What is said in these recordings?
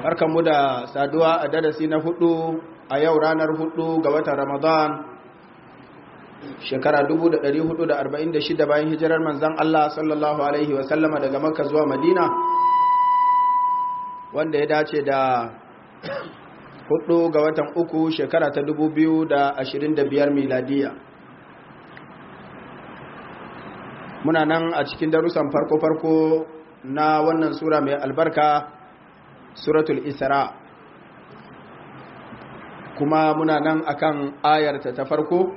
barkanmu da saduwa a darasi na hudu a yau ranar hudu ga watan ramadan shekara 1446 bayan hijirar manzan Allah sallallahu alaihi wasallama daga makka zuwa madina wanda ya dace da hudu ga watan uku shekara ta 2025 miladiya muna nan a cikin darussan farko-farko na wannan sura mai albarka suratul isra kuma muna nan akan ayarta ta farko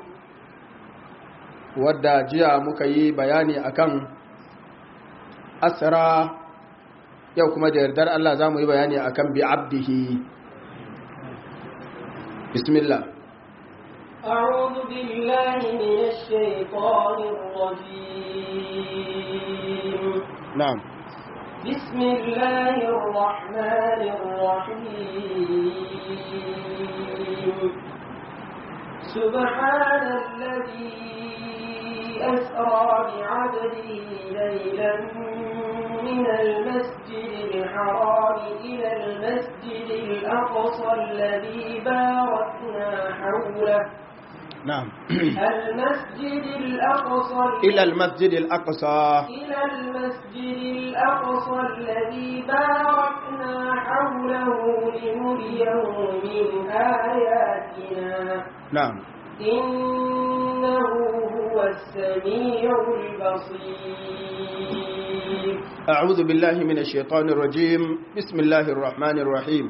wadda jiya muka yi bayani akan asra yau kuma da yardar Allah za mu yi bayani akan bi abdihi bismillah أعوذ بالله من الشيطان الرجيم نعم بسم الله الرحمن الرحيم سبحان الذي أسرى بعبده ليلا من المسجد الحرام إلى المسجد الأقصى الذي باركنا حوله نعم المسجد الأقصى إلى المسجد الأقصى إلى المسجد الأقصى الذي باركنا حوله لنريه من آياتنا نعم إنه هو السميع البصير أعوذ بالله من الشيطان الرجيم بسم الله الرحمن الرحيم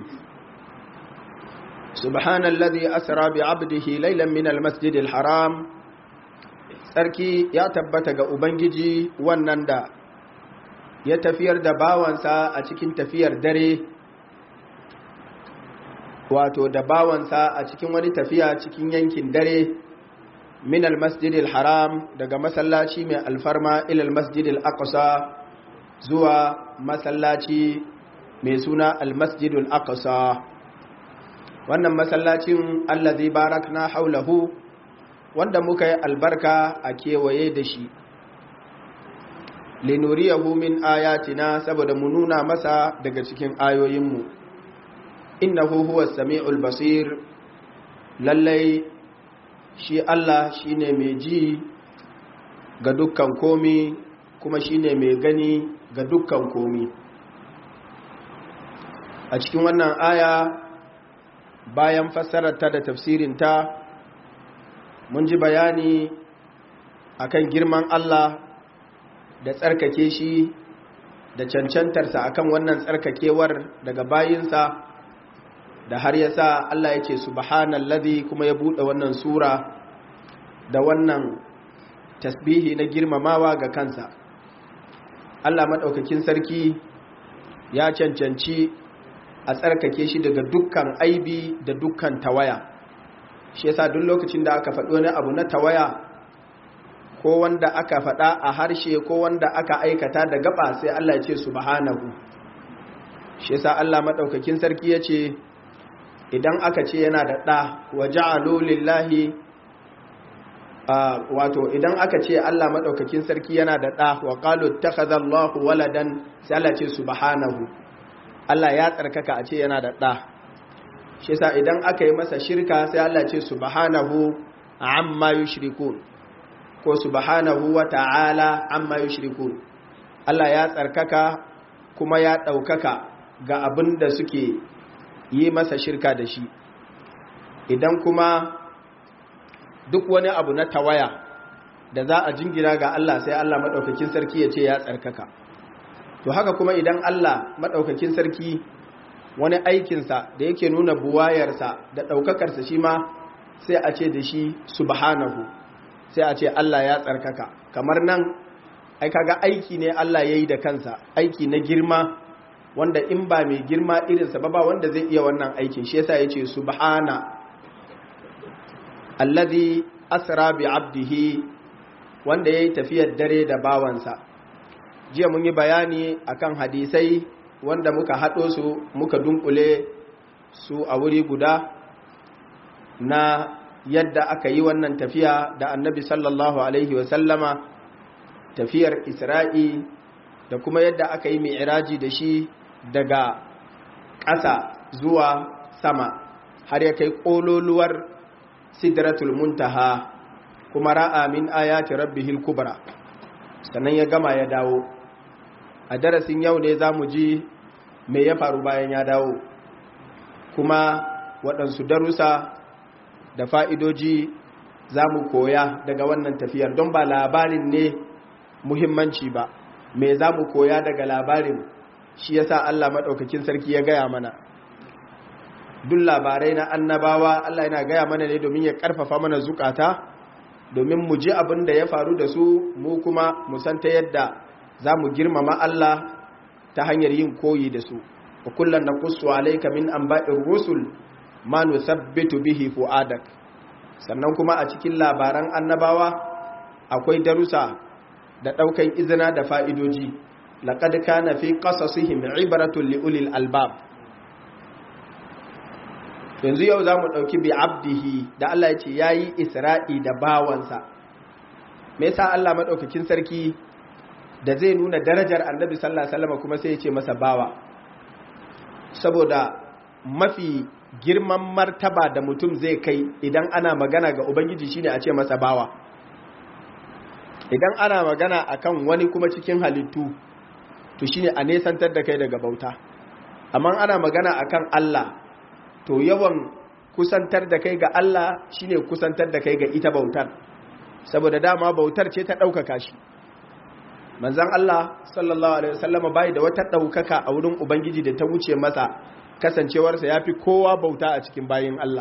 سبحان الذي أسرى بعبده ليلا من المسجد الحرام sarki ya tabbata ga ubangiji wannan da ya tafiyar da bawansa a cikin tafiyar dare wato da bawansa a cikin wani tafiya cikin yankin dare min almasjidil haram daga masallaci mai alfarma ilal masjidil aqsa zuwa masallaci mai suna almasjidul aqsa wannan masallacin allazi barakna haulahu wanda muka yi albarka a kewaye da shi linuriyahu min ayatina saboda mu nuna masa daga cikin ayoyinmu innahu huwa sami'ul basir lallai shi Allah shine mai ji ga dukkan komi kuma shine mai gani ga dukkan komi a cikin wannan aya bayan fassararta da tafsirinta mun ji bayani akan girman Allah da tsarkake shi da cancantarsa akan wannan tsarkakewar daga bayinsa da har yasa Allah ya ce subhanallazi kuma ya bude wannan sura da wannan tasbihi na girmamawa ga kansa Allah madaukakin sarki ya cancanci a tsarkake shi daga dukkan aibi da dukkan tawaya shi yasa duk lokacin da aka faɗi wani abu na tawaya ko wanda aka faɗa a harshe ko wanda aka aikata da gaba sai Allah ya ce subhanahu shi yasa Allah madaukakin sarki ya ce idan aka ce yana da ɗa wa ja'alu lillahi wato idan aka ce Allah madaukakin sarki yana da ɗa wa qalu takhadallahu waladan sai Allah ce subhanahu Allah ya tsarkaka a ce yana da ɗa shi yasa idan aka yi masa shirka sai Allah ce subhanahu amma yushrikun ko subhanahu wa ta'ala amma yushrikun Allah ya tsarkaka kuma ya ɗaukaka ga abin da suke yi masa shirka da shi idan kuma duk wani abu na tawaya da za a jingina ga Allah sai Allah maɗaukakin sarki ya ce ya tsarkaka to haka kuma idan Allah maɗaukakin sarki wani aikinsa da yake nuna buwayarsa da ɗaukakarsa shi ma sai a ce da shi subhanahu sai a ce Allah ya tsarkaka kamar nan ai kaga aiki ne Allah ya yi da kansa aiki na girma wanda in ba mai girma irinsa ba ba wanda zai iya wannan aikin shi yasa ya ce subhana alladhi asra bi abdihi wanda yayi tafiyar dare da bawansa jiya mun yi bayani akan hadisai wanda muka haɗo su muka dunkule su a wuri guda na yadda aka yi wannan tafiya da annabi sallallahu alaihi wasallama tafiyar isra'i da kuma yadda aka yi mi'iraji da shi daga ƙasa zuwa sama har ya kai ƙololuwar sidratul muntaha kuma ra'a min ayati rabbihil kubra sannan ya gama ya dawo a darasin yau ne za mu ji me ya faru bayan ya dawo kuma waɗansu darussa da fa'idoji za mu koya daga wannan tafiyar don ba labarin ne muhimmanci ba me za mu koya daga labarin shi yasa Allah maɗaukakin sarki ya gaya mana duk labarai na annabawa Allah yana gaya mana ne domin ya ƙarfafa mana zukata domin mu ji abin da ya faru da su mu kuma mu san ta yadda za mu girmama Allah ta hanyar yin koyi da su wa kullum na kusu alaika min an ba'in rusul ma nusabbitu bihi fu'adak sannan kuma a cikin labaran annabawa akwai darussa da ɗaukan izina da fa'idoji laqad kana fi qasasihim ibratun li ulil albab yanzu yau za mu ɗauki bi abdihi da Allah ya ce ya yi isra'i da bawansa me yasa Allah maɗaukakin sarki da zai nuna darajar annabi sallallahu alaihi wasallam kuma sai ya ce masa bawa saboda mafi girman martaba da mutum zai kai idan ana magana ga ubangiji shine a ce masa bawa idan ana magana akan wani kuma cikin halittu to shine a nesantar da kai daga bauta amma ana magana akan Allah to yawan kusantar da kai ga Allah shine kusantar da kai ga ita bautar saboda dama bautar ce ta ɗaukaka shi manzan Allah sallallahu alaihi wasallam bai da wata ɗaukaka a wurin ubangiji da ta wuce masa kasancewarsa ya fi kowa bauta a cikin bayin Allah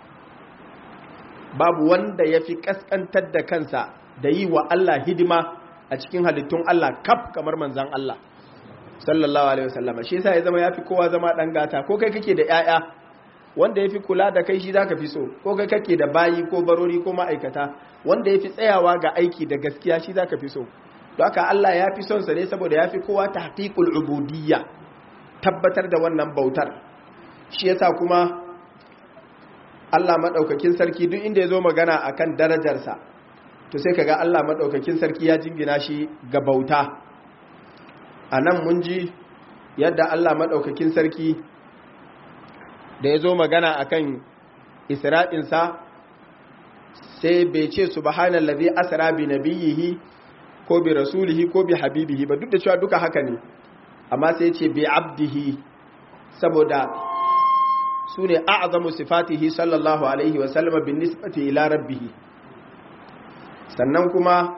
babu wanda ya fi ƙasƙantar da kansa da yi wa Allah hidima a cikin halittun Allah kaf kamar manzan Allah sallallahu alaihi wasallam shi yasa ya zama ya fi kowa zama ɗan gata ko kai kake da 'ya'ya wanda ya fi kula da kai shi za ka fi so ko kai kake da bayi ko barori ko ma'aikata wanda ya fi tsayawa ga aiki da gaskiya shi za ka fi so don haka Allah ya fi son sa ne saboda ya fi kowa tahqiqul ubudiyya tabbatar da wannan bautar shi yasa kuma Allah madaukakin sarki duk inda ya zo magana akan darajarsa to sai kaga Allah madaukakin sarki ya jingina shi ga bauta anan mun ji yadda Allah madaukakin sarki da ya zo magana a kan isra'insa sai bai ce subhanallazi asra bi nabiyihi ko bi rasulihi ko bi habibihi ba duk da cewa duka haka ne amma sai ce bi abdihi saboda su ne a'azamu sifatihi sallallahu alaihi wasallama bin nisbati ila rabbihi sannan kuma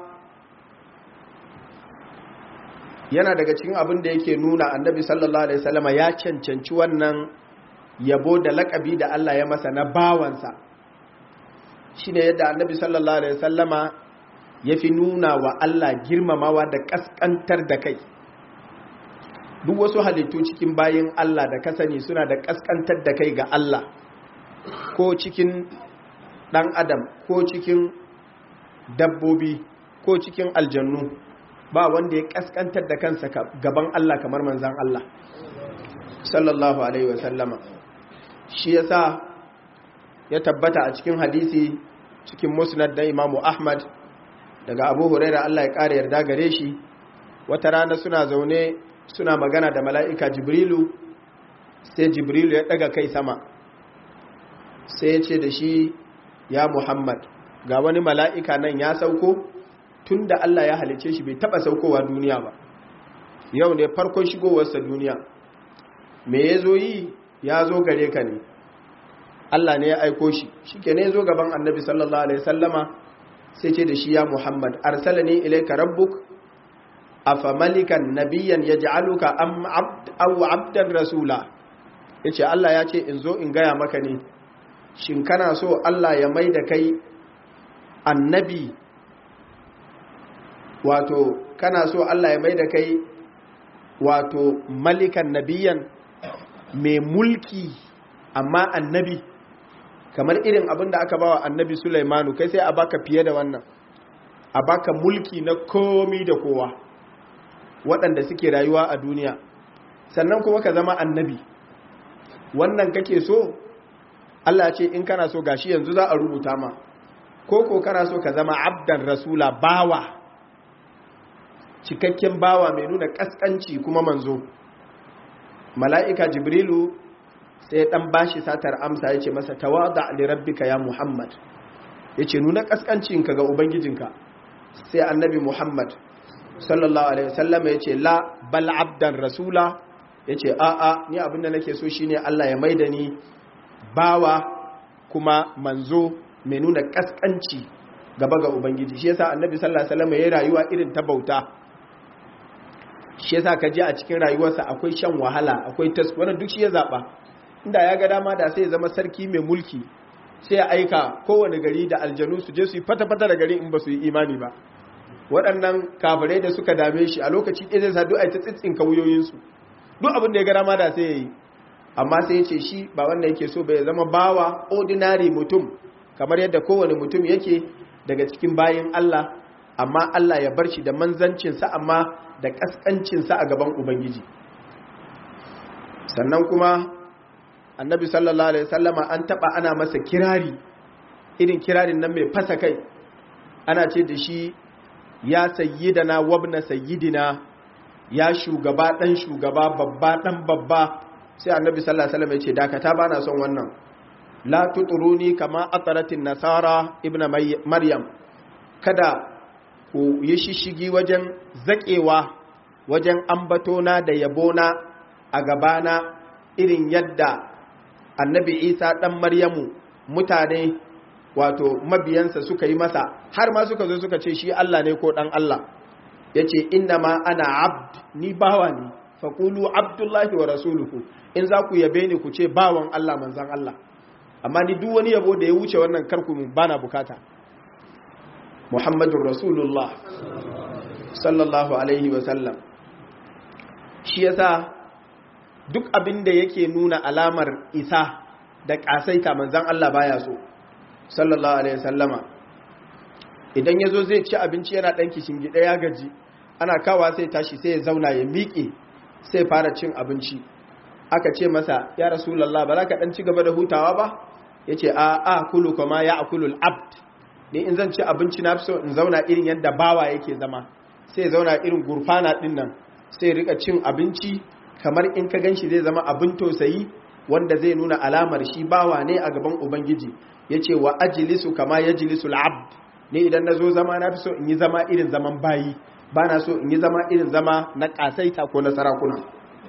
yana daga cikin abin da yake nuna annabi sallallahu alaihi wasallama ya cancanci wannan yabo da lakabi da Allah ya masa na bawansa shi ne yadda annabi sallallahu alaihi wasallama ya fi nuna wa Allah girmamawa da kaskantar da kai duk wasu halittu cikin bayin Allah da kasani suna da kaskantar da kai ga Allah ko cikin ɗan adam ko cikin dabbobi ko cikin aljannu ba wanda ya kaskantar da kansa gaban Allah kamar manzan Allah sallallahu alaihi wasallama shi yasa ya tabbata a cikin hadisi cikin musnad da imamu ahmad daga abu huraira Allah ya ƙara yarda gare shi wata rana suna zaune suna magana da mala'ika jibrilu sai jibrilu ya ɗaga kai sama sai ya ce da shi ya muhammad ga wani mala'ika nan ya sauko tun da Allah ya halice shi bai taɓa saukowa duniya ba yau ne farkon shigowarsa duniya me ya zo yi ya zo gare ka ne Allah ne ya aiko shi shi ke ne zo gaban annabi sallallahu alaihi sallama sai ce da shi ya muhammad arsala ne ilaika rabbuk afa malikan nabiyan ya ja'aluka aw abdan rasula ya ce Allah ya ce in zo in gaya maka ne shin kana so Allah ya mai da kai annabi wato kana so Allah ya mai da kai wato malikan nabiyan mai mulki amma annabi kamar irin abin da aka bawa annabi Sulaimanu kai sai a baka fiye da wannan a baka mulki na komi da kowa waɗanda suke rayuwa a duniya sannan kuma ka zama annabi wannan kake so Allah ce in kana so gashi yanzu za a rubuta ma ko ko kana so ka zama abdan rasula bawa cikakken bawa mai nuna kaskanci kuma manzo mala'ika jibrilu sai ya dan bashi satar amsa ya ce masa tawada li rabbika ya muhammad ya ce nuna kaskancinka ga ubangijinka sai annabi muhammad sallallahu alaihi wasallam ya ce la bal abdan rasula ya ce a'a ni abinda nake so shine Allah ya maida ni bawa kuma manzo mai nuna kaskanci gaba ga ubangiji shi yasa annabi sallallahu alaihi wasallam ya rayuwa irin ta bauta shi yasa ka ji a cikin rayuwarsa akwai shan wahala akwai tas wannan duk shi ya zaba inda ya ga dama da sai ya zama sarki mai mulki sai ya aika kowane gari da aljanu su je su yi fata-fata da gari in ba su yi imani ba waɗannan kafirai da suka dame shi a lokaci ɗaya zai sa duk a ta tsitsin kauyoyinsu duk abin da ya ga dama da sai ya yi amma sai ya ce shi ba wanda yake so bai zama bawa ordinary mutum kamar yadda kowane mutum yake daga cikin bayin Allah amma Allah ya bar shi da manzancinsa amma da ƙasƙancinsa a gaban Ubangiji sannan kuma annabi sallallahu alaihi sallama an taɓa ana masa kirari irin kirarin nan mai fasa kai ana ce da shi ya sayyidana wabna sayyidina ya shugaba ɗan shugaba babba ɗan babba sai annabi sallallahu alaihi wasallam ya ce dakata ba na son wannan la tuturuni kama ataratin nasara ibn maryam kada ku yi shishigi wajen zaƙewa wajen ambatona da yabona a gabana irin yadda annabi isa ɗan maryamu mutane wato mabiyansa suka yi masa har ma suka zo suka ce shi allah ne ko ɗan allah ya ce inna ma ana abd ni bawa ne faƙulu abdullahi wa rasuluhu in za ku yabe ni ku ce bawan allah manzan allah amma ni duk wani yabo da ya wuce wannan karku bana bukata muhammadun rasulullah sallallahu alaihi wasallam shi yasa duk abin da yake nuna alamar isa da ƙasaita manzan Allah baya so sallallahu alaihi wasallama idan ya zo zai ci abinci yana ɗan kishin gida ya gaji ana kawa sai tashi sai ya zauna ya miƙe sai fara cin abinci aka ce masa ya rasulallah ba za ka ɗan ci gaba da hutawa ba ya ce a a kulu kuma ya akulul abd ne in zan ci abinci na fi so in zauna irin yadda bawa yake zama sai zauna irin gurfana ɗin nan sai rika cin abinci kamar in ka gan shi zai zama abin tausayi wanda zai nuna alamar shi bawa ne a gaban ubangiji ya ce wa ajilisu kama ya jilisu al'abd ne idan na zo zama na fi so in yi zama irin zaman bayi ba na so in yi zama irin zama na ƙasaita ko na sarakuna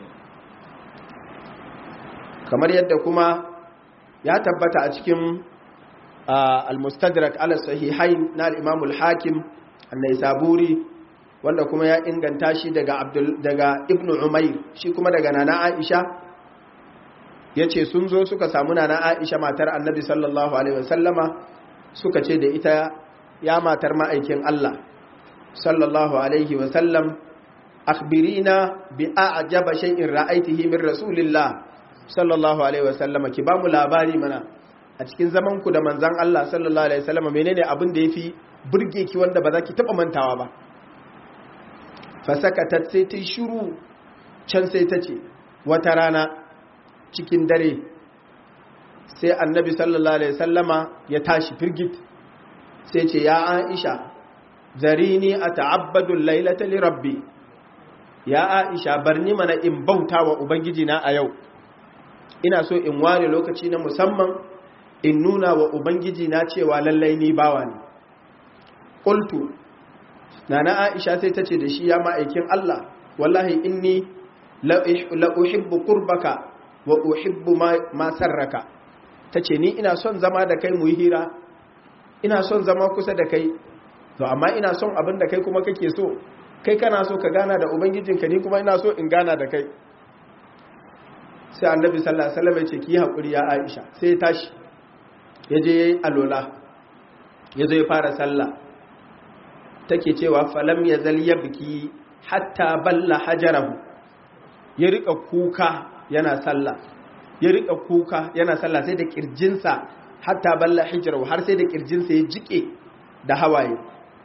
kamar yadda kuma ya tabbata a cikin al-mustadrak ala sahihain na al-imam al-hakim an-naisaburi wanda kuma ya inganta shi daga abdul daga ibnu umair shi kuma daga nana aisha yace sun zo suka samu nana aisha matar annabi sallallahu alaihi wasallama suka ce da ita ya matar ma'aikin Allah sallallahu alaihi wasallam akhbirina bi a'jaba shay'in ra'aytihi min rasulillah sallallahu alaihi wasallama ki bamu labari mana a cikin zaman ku da manzon Allah sallallahu alaihi wasallama menene abin da yafi burge ki wanda ba za ki taba mantawa ba fasakatat sai ta shiru can sai ta ce wata rana cikin dare sai annabi sallallahu alaihi wasallama ya tashi firgit sai ce ya aisha zarini ata'abbadu laylata li rabbi ya aisha barni mana in bauta wa ubangiji na a yau ina so in ware lokaci na musamman in nuna wa ubangiji na cewa lallai ni bawa ne qultu nana aisha sai ta ce da shi ya ma'aikin Allah wallahi inni la uhibbu qurbaka wa uhibbu ma sarraka tace ni ina son zama da kai mu yi hira ina son zama kusa da kai to amma ina son abin da kai kuma kake so kai kana so ka gana da ubangijinka ni kuma ina so in gana da kai sai annabi sallallahu alaihi wasallam ya ce ki hakuri ya Aisha sai ya tashi ya je yayi alola ya zo ya fara sallah take cewa falam yazal yabki hatta balla hajarahu ya rika kuka yana sallah ya rika kuka yana sallah sai da kirjinsa hatta balla hijrahu har sai da kirjinsa ya jike da hawaye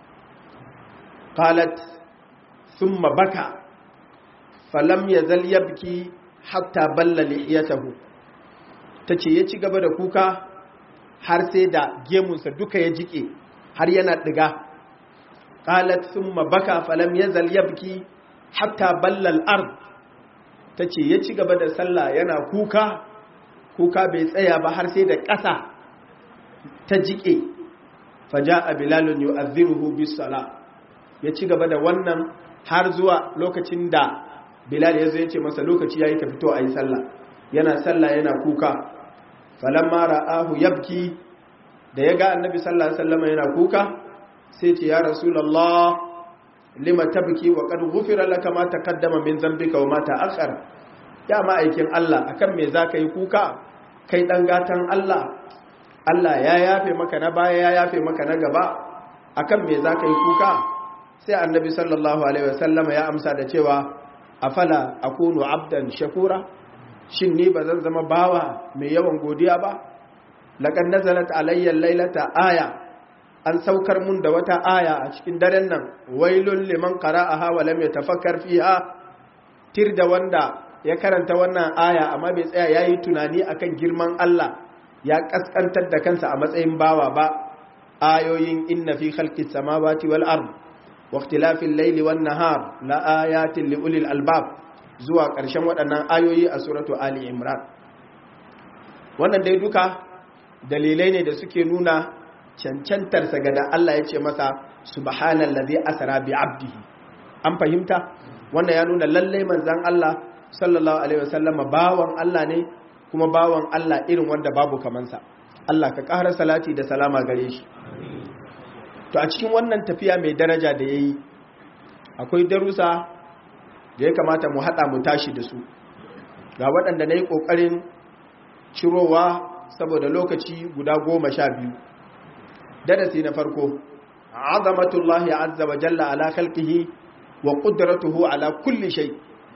qalat thumma baka falam yazal yabki hatta balla lihiyatahu tace ya ci gaba da kuka har sai da gemunsa duka ya jike har yana diga qalat thumma baka falam yazal yabki hatta balla al-ard tace ya ci gaba da sallah yana kuka kuka bai tsaya ba har sai da ƙasa ta jike faja'a bilalun yu'adhdhiruhu bis sala ya ci gaba da wannan har zuwa lokacin da bilal ya zo ya ce masa lokaci yayi ka fito ayi sallah yana sallah yana kuka falamma ra'ahu yabki da ya ga annabi sallallahu alaihi wasallam yana kuka sai ce ya rasulullah lima tabki wa qad ghufira laka ma taqaddama min dhanbika wa ma ta'akhkhara ya ma'aikin Allah akan me zaka yi kuka kai dan gatan Allah Allah ya yafe maka na baya ya yafe maka na gaba akan me zaka yi kuka sai annabi sallallahu alaihi wasallam ya amsa da cewa afala akunu abdan shakura shin ni ba zan zama bawa mai yawan godiya ba laqad nazalat alayya laylata aya an saukar mun da wata aya a cikin daren nan wailul liman qara'aha wa lam yatafakkar fiha tir da wanda ya karanta wannan aya amma bai tsaya yayi tunani akan girman Allah ya kaskantar da kansa a matsayin bawa ba ayoyin inna fi khalqis samawati wal ard wa ikhtilafil layli wan nahar la ayatin li ulil albab zuwa ƙarshen waɗannan ayoyi a suratu ali imran wannan dai duka dalilai ne da suke nuna cancantarsa ga da Allah ya ce masa subhanallazi asra bi abdihi an fahimta wannan ya nuna lallai manzon Allah sallallahu alaihi wasallam bawan Allah ne kuma bawan Allah irin wanda babu kamansa Allah ka ƙara salati da salama gare shi to a cikin wannan tafiya mai daraja da yayi akwai darussa da ya kamata mu haɗa mu tashi da su ga waɗanda na yi ƙoƙarin cirowa saboda lokaci guda goma sha biyu darasi na farko azamatullahi azza wa jalla ala khalqihi wa qudratuhu ala kulli shay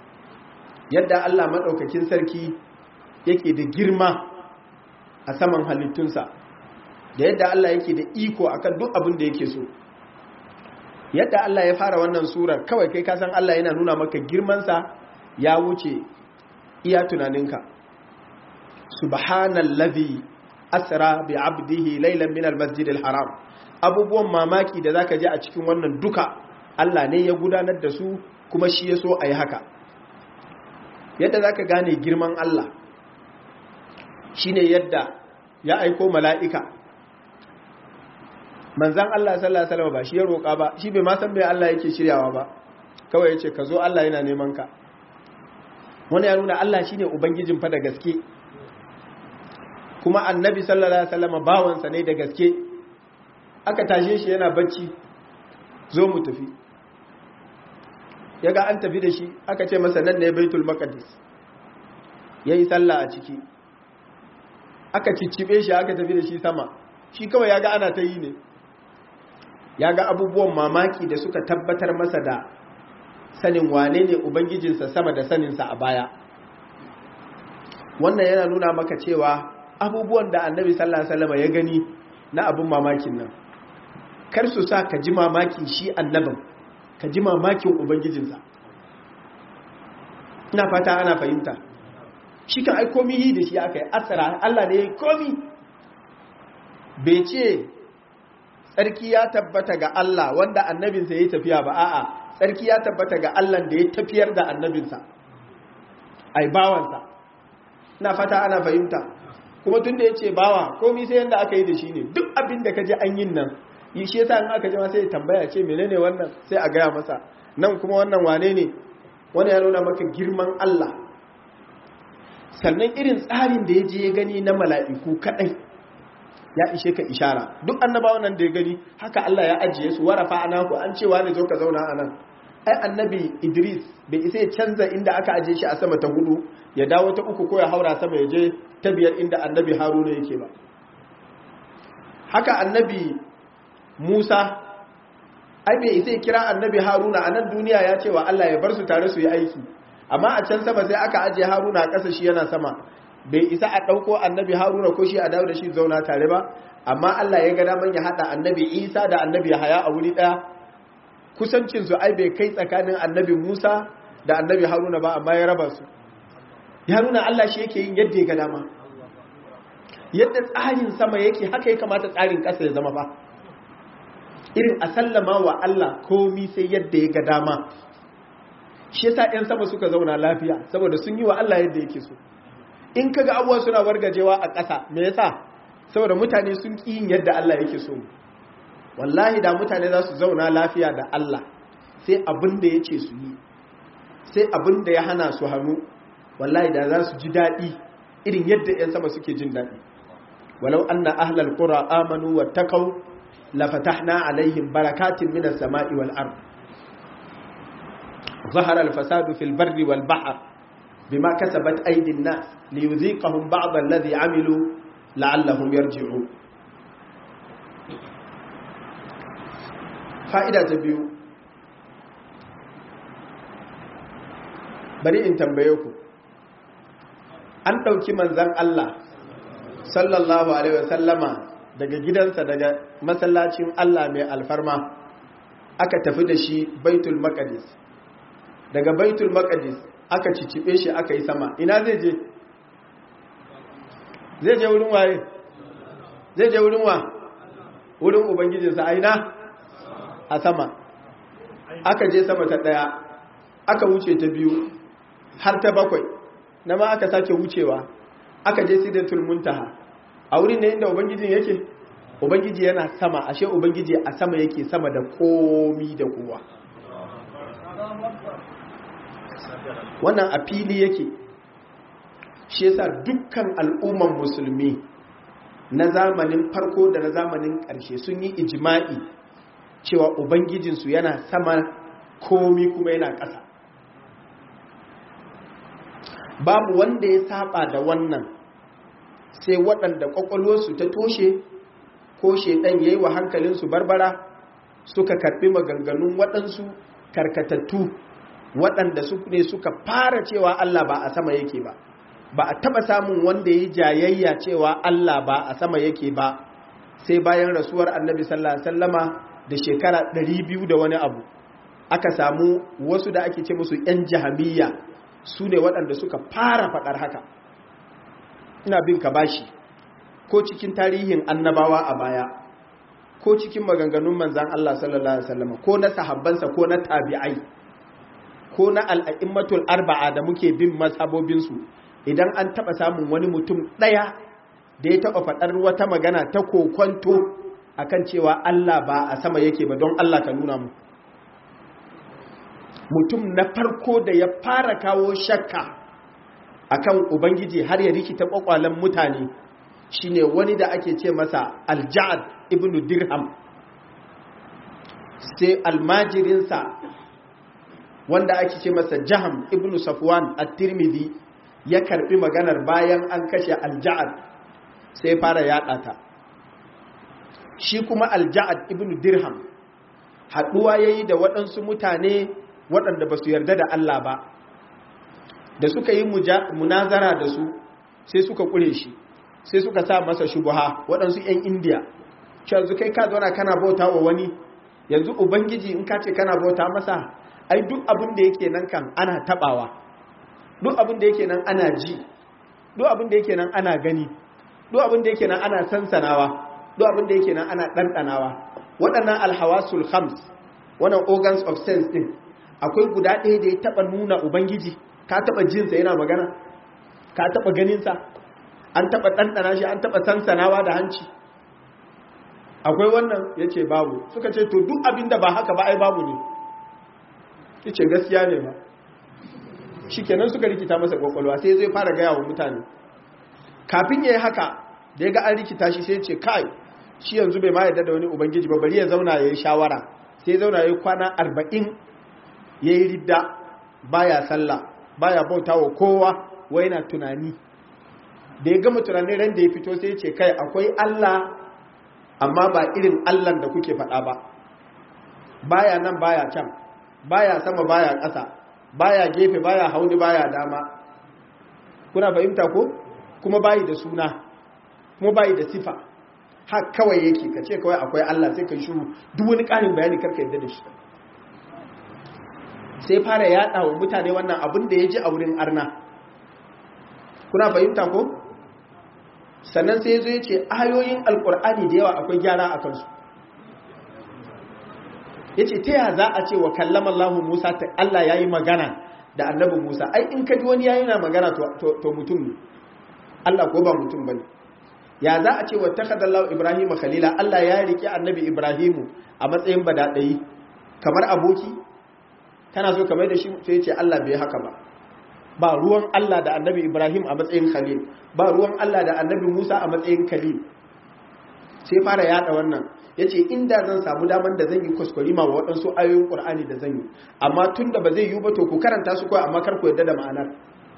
yadda Allah madaukakin sarki yake da girma a saman halittunsa da yadda Allah yake da iko akan duk abin da yake so yadda Allah ya fara wannan surar kawai kai kasan Allah yana nuna maka girmansa ya wuce iya tunaninka subhanallazi asra bi abdihi laylan min almasjid alharam abubuwan mamaki da zaka ji a cikin wannan duka Allah ne ya gudanar da su kuma shi ya so a yi haka yadda zaka gane girman Allah shine yadda ya aiko mala'ika manzan Allah sallallahu alaihi wasallam ba shi ya roƙa ba shi bai ma san me Allah yake shiryawa ba kawai yace ka zo Allah yana neman ka wani ya nuna Allah shine ubangijin fa da gaske kuma annabi sallallahu alaihi wasallam bawansa ne da gaske aka tashe shi yana bacci zo mu tafi yaga an tafi da shi aka ce masa nan ne baitul maqdis yayi sallah a ciki aka ciccibe shi aka tafi da shi sama shi kawai yaga ana ta yi ne ya ga abubuwan mamaki da suka tabbatar masa da sanin wane ne ubangijinsa sama da saninsa a baya wannan yana nuna maka cewa abubuwan da annabi sallallahu alaihi wasallam ya gani na abun mamakin nan kar su sa ka ji mamakin shi annabin ka ji mamakin ubangijinsa ina fata ana fahimta shi kan ai komi yi da shi aka yi asara Allah ne ya yi komi bai ce tsarki ya tabbata ga Allah wanda annabinsa ya yi tafiya ba a'a tsarki ya tabbata ga Allah da ya tafiyar da annabinsa ai bawansa ina fata ana fahimta kuma tun da ya ce bawa komi sai yadda aka yi da shi ne duk abin da ka ji an yin nan yi shi yasa in aka jima sai ya tambaya ce menene wannan sai a gaya masa nan kuma wannan wane ne wani ya nuna maka girman Allah sannan irin tsarin da ya je ya gani na mala'iku kadai ya ishe ka ishara duk annabawan nan da ya gani haka Allah ya ajiye su warafa anaku an cewa ne zo ka zauna a nan ai annabi Idris bai isa ya canza inda aka ajiye shi a sama ta hudu ya dawo ta uku ko ya haura sama ya je ta biyar inda annabi Haruna yake ba haka annabi Musa ai bai isa ya kira annabi Haruna a nan duniya ya ce wa Allah ya bar su tare su yi aiki amma a can sama sai aka ajiye Haruna a ƙasa shi yana sama bai isa a ɗauko annabi haruna ko shi a dawo da shi zauna tare ba amma Allah ya ga daman ya haɗa annabi isa da annabi haya a wuri ɗaya kusancinsu ai bai kai tsakanin annabi musa da annabi haruna ba amma ya raba su ya nuna Allah shi yake yin yadda ya ga dama yadda tsarin sama yake haka ya kamata tsarin ƙasa ya zama ba irin a sallama wa Allah komi sai yadda ya ga dama shi yasa 'yan sama suka zauna lafiya saboda sun yi wa Allah yadda yake so in kaga abubuwa suna wargajewa a ƙasa me yasa saboda mutane sun ƙi yin yadda Allah yake so wallahi da mutane za su zauna lafiya da Allah sai abin da ya ce su yi sai abin da ya hana su hannu wallahi da za su ji daɗi irin yadda 'yan sama suke jin daɗi walau anna ahlal qura amanu wattaqau la fatahna alaihim barakatin minas sama'i wal ard ظهر الفساد في البر والبحر بما كسبت أيدي الناس ليذيقهم بعض الذي عملوا لعلهم يرجعون فائدة تبيو bari in tambaye ku an ɗauki manzan Allah sallallahu alaihi wasallama daga gidansa daga masallacin Allah mai alfarma aka tafi da shi baitul maqdis daga baitul maqdis aka cicibe shi aka yi sama ina zai je zai je wurin waye zai je wurin wa wurin ubangijinsa a ina a sama aka je sama ta daya aka wuce ta biyu har ta bakwai na ma aka sake wucewa aka je sidatul muntaha a wurin ne inda ubangijin yake ubangiji yana sama ashe ubangiji a sama yake sama da komi da kowa wannan a fili yake shi yasa dukkan al'umman musulmi na zamanin farko da na zamanin ƙarshe sun yi ijima'i cewa ubangijinsu yana sama komi kuma yana ƙasa babu wanda ya saba da wannan sai waɗanda ƙwaƙwalwarsu ta toshe ko shaidan ya yi wa hankalinsu barbara suka karɓi maganganun waɗansu karkatattu waɗanda su ne suka fara cewa Allah ba a sama yake ba ba a taɓa samun wanda ya yi jayayya cewa Allah ba a sama yake ba sai bayan rasuwar annabi sallallahu alaihi wasallama da shekara 200 da wani abu aka samu wasu da ake ce musu 'yan jahamiyya su ne waɗanda suka fara faɗar haka ina bin ka bashi ko cikin tarihin annabawa a baya ko cikin maganganun manzan Allah sallallahu Alaihi wasallam ko na sahabbansa ko na tabi'ai ko na al'a'immatul arba'a da muke bin mazhabobinsu idan an taɓa samun wani mutum ɗaya da ya taɓa faɗar wata magana ta kokonto akan cewa Allah ba a sama yake ba don Allah ka nuna mu mutum na farko da ya fara kawo shakka akan ubangiji har ya rikita kwakwalen mutane shine wani da ake ce masa alja'ad ibnu dirham sai almajirinsa wanda ake ce masa jaham ibnu safwan at-tirmidhi ya karbi maganar bayan an kashe alja'ad sai fara yada ta shi kuma alja'ad ibnu dirham haduwa yayi da waɗansu mutane waɗanda ba su yarda da Allah ba da suka yi munazara da su sai suka kure shi sai suka sa masa shubuha waɗansu 'yan indiya yanzu kai ka zauna kana bauta wa wani yanzu ubangiji in ka ce kana bauta masa ai duk abin da yake nan kan ana tabawa duk abin da yake nan ana ji duk abin da yake nan ana gani duk abin da yake nan ana sansanawa duk abin da yake nan ana ɗanɗanawa waɗannan alhawasul khams wannan organs of sense din akwai guda ɗaya da ya taɓa nuna ubangiji ka taɓa jinsa yana magana ka taɓa ganinsa an taɓa ɗanɗana shi an taɓa sansanawa da hanci akwai wannan ya ce babu suka ce to duk abin da ba haka ba ai babu ne ya ce gaskiya ne ba shi kenan suka rikita masa kwakwalwa sai zai fara gaya wa mutane kafin ya yi haka da ya ga an rikita shi sai ce kai shi yanzu bai ma yarda da wani ubangiji ba bari ya zauna ya yi shawara sai ya zauna ya yi kwana arba'in ya yi ridda baya sallah baya bauta wa kowa wai na tunani da ya gama tunanin ran da ya fito sai ya ce kai akwai Allah amma ba irin Allah da kuke faɗa ba baya nan baya can baya sama baya ƙasa baya gefe baya hauni baya dama kuna fahimta ko kuma bayi da suna kuma bayi da sifa har kawai yake ka ce kawai akwai Allah sai ka shuru duk wani ƙarin bayani karka yadda da shi sai fara yaɗa wa mutane wannan abin da ya ji a wurin arna kuna fahimta ko sannan sai zo ya ce ayoyin alkur'ani da yawa akwai gyara a kansu ya ce ta yaya za a ce wa kallama Allah Musa ta Allah ya yi magana da annabi Musa ai in ka ji wani yayi na magana to mutum ne Allah ko ba mutum bane ya za a ce wattakhadallahu ibrahim khalila Allah ya rike annabi ibrahimu a matsayin badadai kamar aboki kana so kamar da shi sai ce Allah bai haka ba ba ruwan Allah da annabi ibrahim a matsayin khalil ba ruwan Allah da annabi musa a matsayin khalil sai fara yada wannan ya ce inda zan samu daman da zan yi kuskure ma wa waɗansu ayoyin ƙur'ani da zan yi amma tun da ba zai yi ba to ku karanta su kawai amma kar ku yadda da ma'anar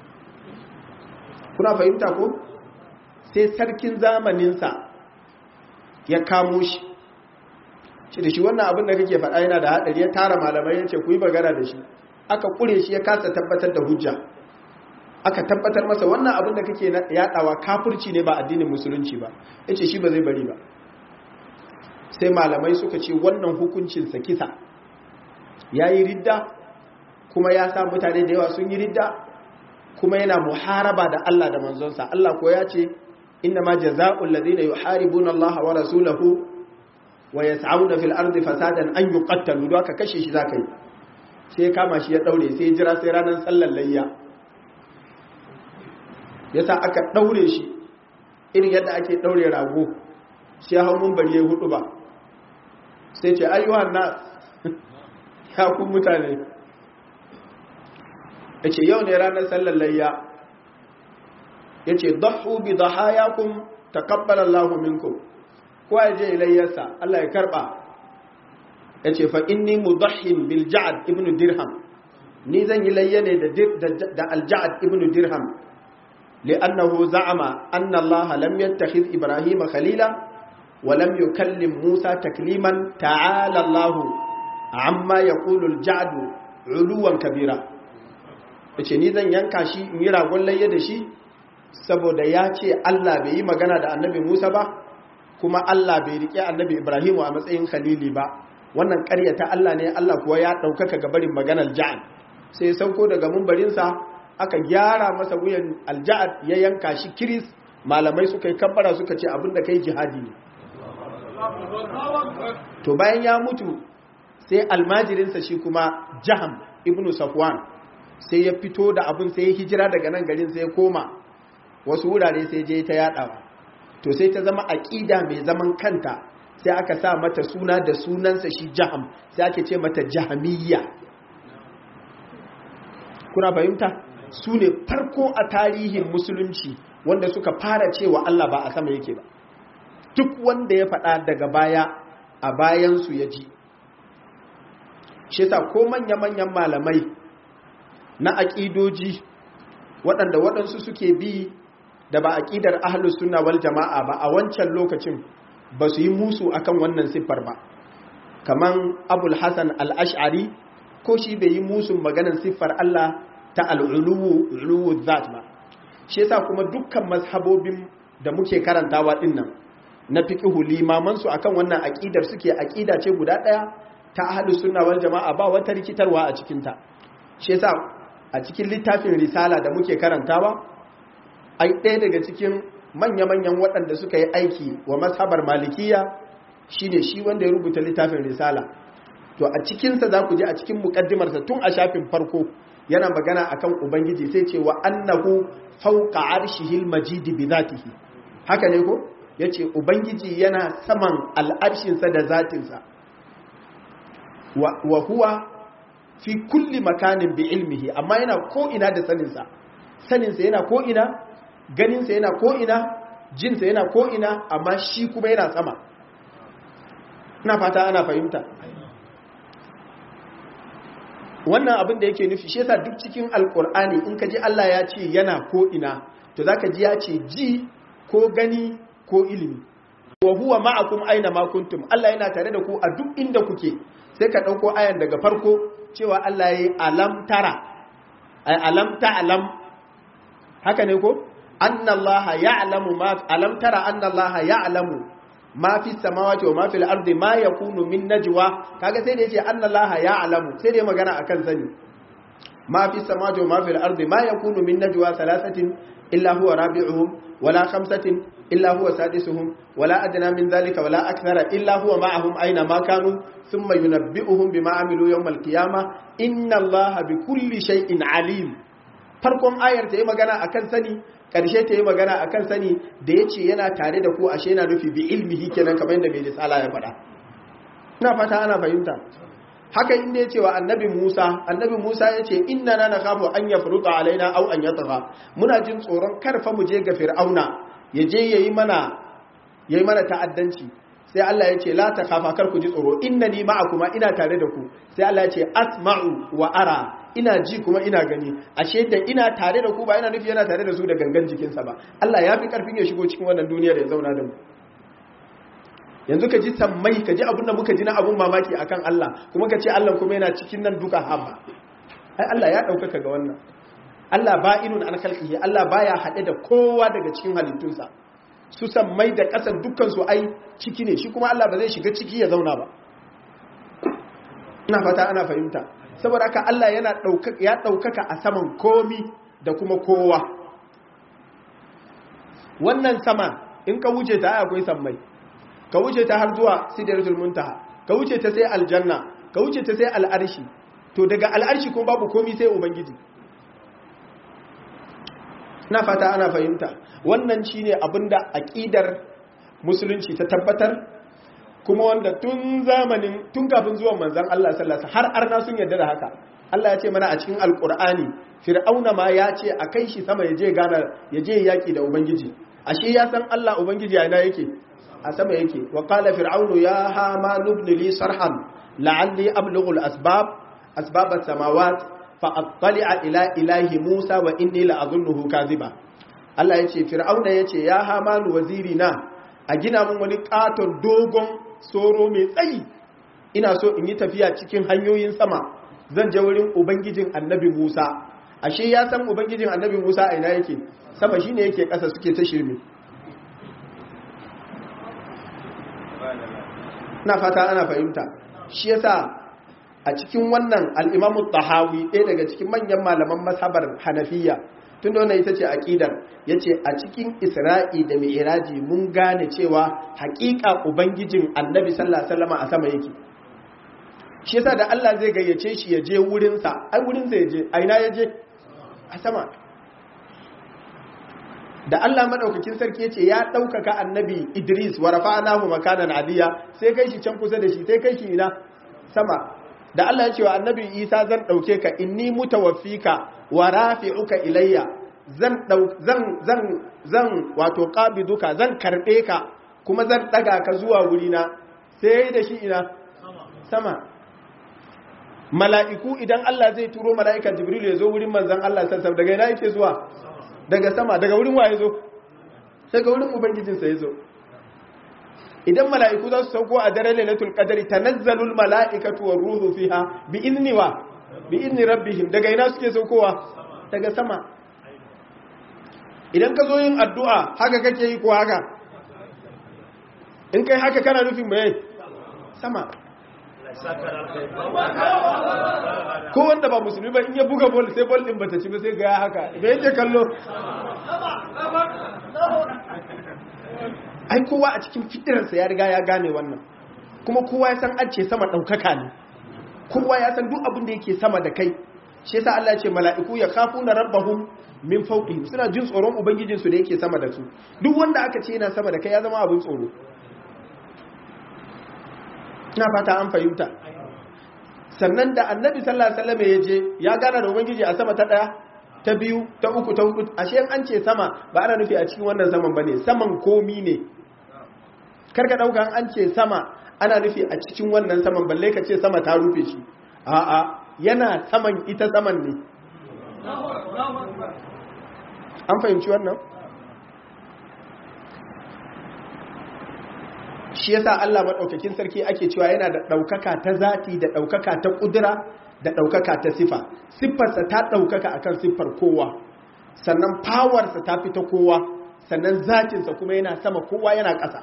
kuna fahimta ko sai sarkin zamaninsa ya kamo shi shi da shi wannan abin da kake faɗa yana da haɗari ya tara malamai ya ce ku yi bagara da shi aka ƙure shi ya kasa tabbatar da hujja aka tabbatar masa wannan abin da kake yaɗawa kafirci ne ba addinin musulunci ba ya ce shi ba zai bari ba sai malamai suka ce wannan hukuncinsa kisa ya yi ridda kuma ya sa mutane da yawa sun yi ridda kuma yana muharaba da Allah da manzonsa Allah ko ya ce inna ma jaza'ul ladina yuharibuna Allah wa rasulahu wa yas'auna fil ardi fasadan an yuqattalu don aka kashe shi zaka yi sai ya kama shi ya daure sai ya jira sai ranar sallar layya yasa aka daure shi irin yadda ake daure rago sai hau mun bari ya hudu ba sai ce ayyuhan na ya ku mutane ya ce yau ne ranar sallar layya ya ce dahu bi dahayakun takabbala Allahu minkum kowa ya je layyarsa Allah ya karba ya ce fa inni mudahhin bil ja'ad ibn dirham ni zan yi layya ne da al-ja'ad ibn dirham li'annahu za'ama anna Allah lam yattakhidh Ibrahim khalila ولم يكلم موسى تكليما تعالى الله عما يقول الجعد علوا كبيرا yace ni zan yanka shi in yi ragon layya da shi saboda ya ce Allah bai yi magana da annabi Musa ba kuma Allah bai rike annabi Ibrahimu a matsayin khalili ba wannan ƙaryata Allah ne Allah kuwa ya ɗaukaka ga barin maganar ja'ad sai sauko daga mumbarinsa aka gyara masa wuyan alja'ad ya yanka shi kiris malamai suka yi kabbara suka ce abinda kai jihadi ne to bayan ya mutu sai almajirinsa shi kuma jaham ibnu safwan sai ya fito da abin sai ya hijira daga nan garin sai ya koma wasu wurare sai je ta yadawa to sai ta zama aqida mai zaman kanta sai aka sa mata suna da sunansa shi jaham sai ake ce mata jahamiyya kuna fahimta su ne farko a tarihin musulunci wanda suka fara cewa Allah ba a sama yake ba duk wanda ya faɗa daga baya a bayansu ya ji shi sa ko manya-manyan malamai na aƙidoji waɗanda waɗansu suke bi da ba aƙidar ahlus sunna wal jama'a ba a wancan lokacin ba su yi musu akan wannan siffar ba kaman abul hasan al-ash'ari ko shi bai yi musu maganar siffar Allah ta al'uluwu uluwu zat ba shi yasa kuma dukkan mazhabobin da muke karantawa dinnan na fiqhu limaman su akan wannan aqidar suke aqida ce guda daya ta ahlus sunna wal jamaa ba wata rikitarwa a cikin ta shi yasa a cikin littafin risala da muke karantawa ai ɗaya daga cikin manya-manyan waɗanda suka yi aiki wa mazhabar malikiya shine shi wanda ya rubuta littafin risala to a cikinsa za ku je a cikin mukaddimarsa tun a shafin farko yana magana akan ubangiji sai ce wa annahu fawqa arshihil majidi bi zatihi haka ne ko yace ubangiji yana saman al'arshin sa da zatin sa wa huwa fi kulli makanin bi ilmihi amma yana ko ina da sanin sa sanin sa yana ko ina ganin sa yana ko ina jin sa yana ko ina amma shi kuma yana sama ina fata ana fahimta wannan abin da yake nufi shi yasa duk cikin alkur'ani in ka ji Allah ya ce yana ko ina to zaka ji ya ce ji ko gani ko ilimi wa huwa ma'akum aina ma kuntum Allah yana tare da ku a duk inda kuke sai ka dauko ayan daga farko cewa Allah yayi alam tara ay alam ta'lam haka ne ko anna Allah ya'lamu ma alam tara anna Allah ya'lamu ma fi samawati wa ma fil ardi ma yakunu min najwa kaga sai da yace annallaha ya'lamu sai da magana akan sani ma fi samawati wa ma fil ardi ma yakunu min najwa thalathatin illa huwa rabi'uhum wala khamsatin illa huwa sadisuhum wala adna min dhalika wala akthara illa huwa ma'ahum aina ma kanu thumma yunabbi'uhum bima amilu yawm al-qiyamah inna allaha bikulli shay'in alim farkon ayar ta yi magana akan sani ƙarshe ta yi magana akan sani da ya ce yana tare da ku ashe yana nufi bi ilmihi kenan kamar yadda mai risala ya faɗa ina fata ana fahimta haka inda ya ce wa annabi Musa annabi Musa ya ce inna na nakhafu an yafruta alaina aw an yatgha muna jin tsoron karfa mu je ga fir'auna ya je yayi mana yayi mana ta'addanci sai Allah ya ce la takhafa kar ku ji tsoro innani ma'akuma ina tare da ku sai Allah ya ce asma'u wa ara ina ji kuma ina gani ashe da ina tare da ku ba ina nufi yana tare da su da gangan jikinsa ba Allah ya fi karfin ya shigo cikin wannan duniyar ya zauna da mu yanzu ka ji sammai ka ji abin da muka ji na abun mamaki akan Allah kuma ka ce Allah kuma yana cikin nan duka haba ai Allah ya ɗaukaka ga wannan Allah ba'inun an khalqihi Allah baya haɗe da kowa daga cikin halittunsa su sammai da ƙasar dukkan su ai ciki ne shi kuma Allah ba zai shiga ciki ya zauna ba ina fata ana fahimta saboda haka Allah yana ɗaukaka ya ɗaukaka a saman komi da kuma kowa wannan sama in ka wuce ta akwai sammai ka wuce ta har zuwa sidratul muntaha ka wuce ta sai aljanna ka wuce ta sai al'arshi to daga al'arshi kuma babu komai sai ubangiji na fata ana fahimta wannan shine abinda aqidar musulunci ta tabbatar kuma wanda tun zamanin tun kafin zuwan manzon Allah sallallahu alaihi har arna sun yarda da haka Allah ya ce mana a cikin alqur'ani fir'auna ma ya ce a kai shi sama ya je gana ya je yaki da ubangiji ashe ya san Allah ubangiji a ina yake a sama yake wa qala fir'aunu ya hama nubni li sarhan la'alli ablughu al-asbab asbab as-samawat fa attali'a ila ilahi Musa wa inni la'adhunnuhu kadhiba Allah yace fir'auna yace ya hama waziri na a gina mun wani katon dogon soro mai tsayi ina so in yi tafiya cikin hanyoyin sama zan je wurin ubangijin annabi Musa ashe ya san ubangijin annabi Musa a ina yake sama shine yake kasa suke ta shirme na fata ana fahimta shi yasa a cikin wannan al'imamu tahawi ɗaya daga cikin manyan malaman masabar hanafiya tun da wannan ita ce aƙidar ya ce a cikin isra'i da mai mun gane cewa haƙiƙa ubangijin annabi sallama a sama yake shi yasa da allah zai gayyace shi ya je wurinsa ai wurinsa ya je a ina ya je a sama da Allah madaukakin sarki yace ya daukaka annabi Idris wa rafa'nahu makanan aliya sai kai shi can kusa da shi sai kai shi ina sama da Allah ya ce wa annabi Isa zan dauke ka inni mutawaffika wa rafi'uka ilayya zan zan zan zan wato qabiduka zan karbe ka kuma zan daga ka zuwa wurina sai da shi ina sama mala'iku idan Allah zai turo mala'ikan Jibril ya zo wurin manzon Allah sallallahu alaihi wasallam daga ina yake zuwa daga sama daga wurin waye zo daga wurin ubangijinsa ya zo idan mala'iku za su sauko a daren lailatul qadari tanazzalul mala'ikatu war ruhu fiha bi izni wa bi izni rabbihim daga ina suke saukowa daga sama idan ka zo yin addu'a haka kake yi ko haka in kai haka kana nufin mai sama ko wanda ba musulmi ba in ya buga bol sai bol din bata ci ba sai ga haka me yake kallo ai kowa a cikin fitirarsa ya riga ya gane wannan kuma kowa ya san an ce sama daukaka ne kowa ya san duk abin da yake sama da kai shi yasa Allah ya ce mala'iku ya khafuna rabbahum min fawqihim suna jin tsoron ubangijin su da yake sama da su duk wanda aka ce yana sama da kai ya zama abin tsoro ina fata an fahimta sannan da annabi sallallahu alaihi wasallam ya je ya gana da ubangiji a sama ta daya ta biyu ta uku ta hudu ashe an ce sama ba ana nufi a cikin wannan saman bane saman komi ne karka dauka an ce sama ana nufi a cikin wannan saman balle ka ce sama ta rufe shi a'a yana saman ita saman ne an fahimci wannan shi yasa Allah madaukakin sarki ake cewa yana da daukaka ta zati da daukaka ta kudura da daukaka ta sifa siffarsa ta daukaka akan siffar kowa sannan powersa ta fita kowa sannan zatinsa kuma yana sama kowa yana ƙasa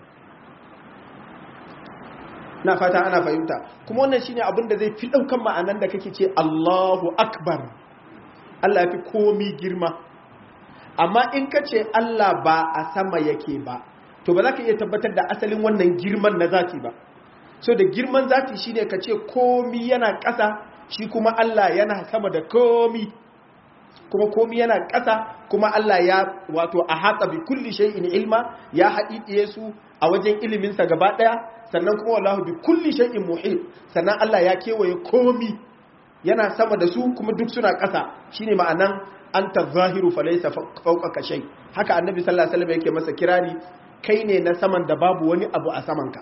na fata ana fahimta kuma wannan shine abin da zai fi daukan ma'anan da kake ce Allahu akbar Allah ya fi komi girma amma in ka ce Allah ba a sama yake ba to ba za ka iya tabbatar da asalin wannan girman na zati ba so da girman zati shine ka ce komi yana ƙasa shi kuma Allah yana sama da komi kuma komi yana ƙasa kuma Allah ya wato a hatsa bi kulli shay'in ilma ya haɗiɗiye su a wajen iliminsa gaba ɗaya sannan kuma wallahu bi kulli shay'in muhit sannan Allah ya kewaye komi yana sama da su kuma duk suna ƙasa shine ma'anan anta zahiru falaysa fawqaka shay haka annabi sallallahu alaihi wasallam yake masa kirari kai ne na saman da babu wani abu a samanka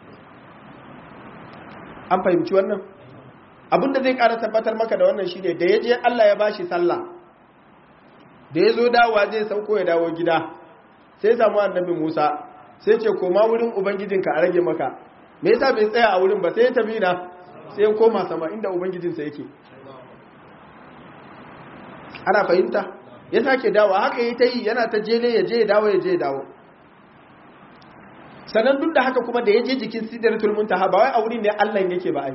an fahimci wannan abinda zai ƙara tabbatar maka da wannan shine da yaje Allah ya bashi sallah da yazo dawowa zai sauko ya dawo gida sai samu annabi Musa sai ce koma wurin ubangijinka a rage maka me yasa bai tsaya a wurin ba sai ya tafi na sai ya koma sama inda ubangijinsa yake ana fahimta ya sake dawo haka yi ta yi yana ta jele ya je ya dawo ya je ya dawo sannan duk da haka kuma da ya je jikin sidratul muntaha ba wai a wurin ne Allah yake ba ai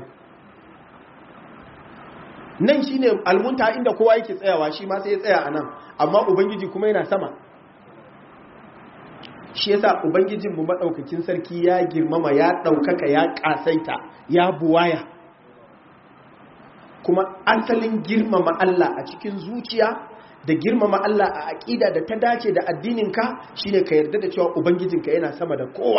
nan shine almuntaha inda kowa yake tsayawa shi ma sai ya tsaya anan amma ubangiji kuma yana sama shi yasa ubangijin mu madaukakin sarki ya girmama ya daukaka ya kasaita ya buwaya kuma asalin girmama Allah a cikin zuciya da girmama Allah a aƙida da ta dace da addininka shine ka yarda da cewa ubangijinka yana sama da kowa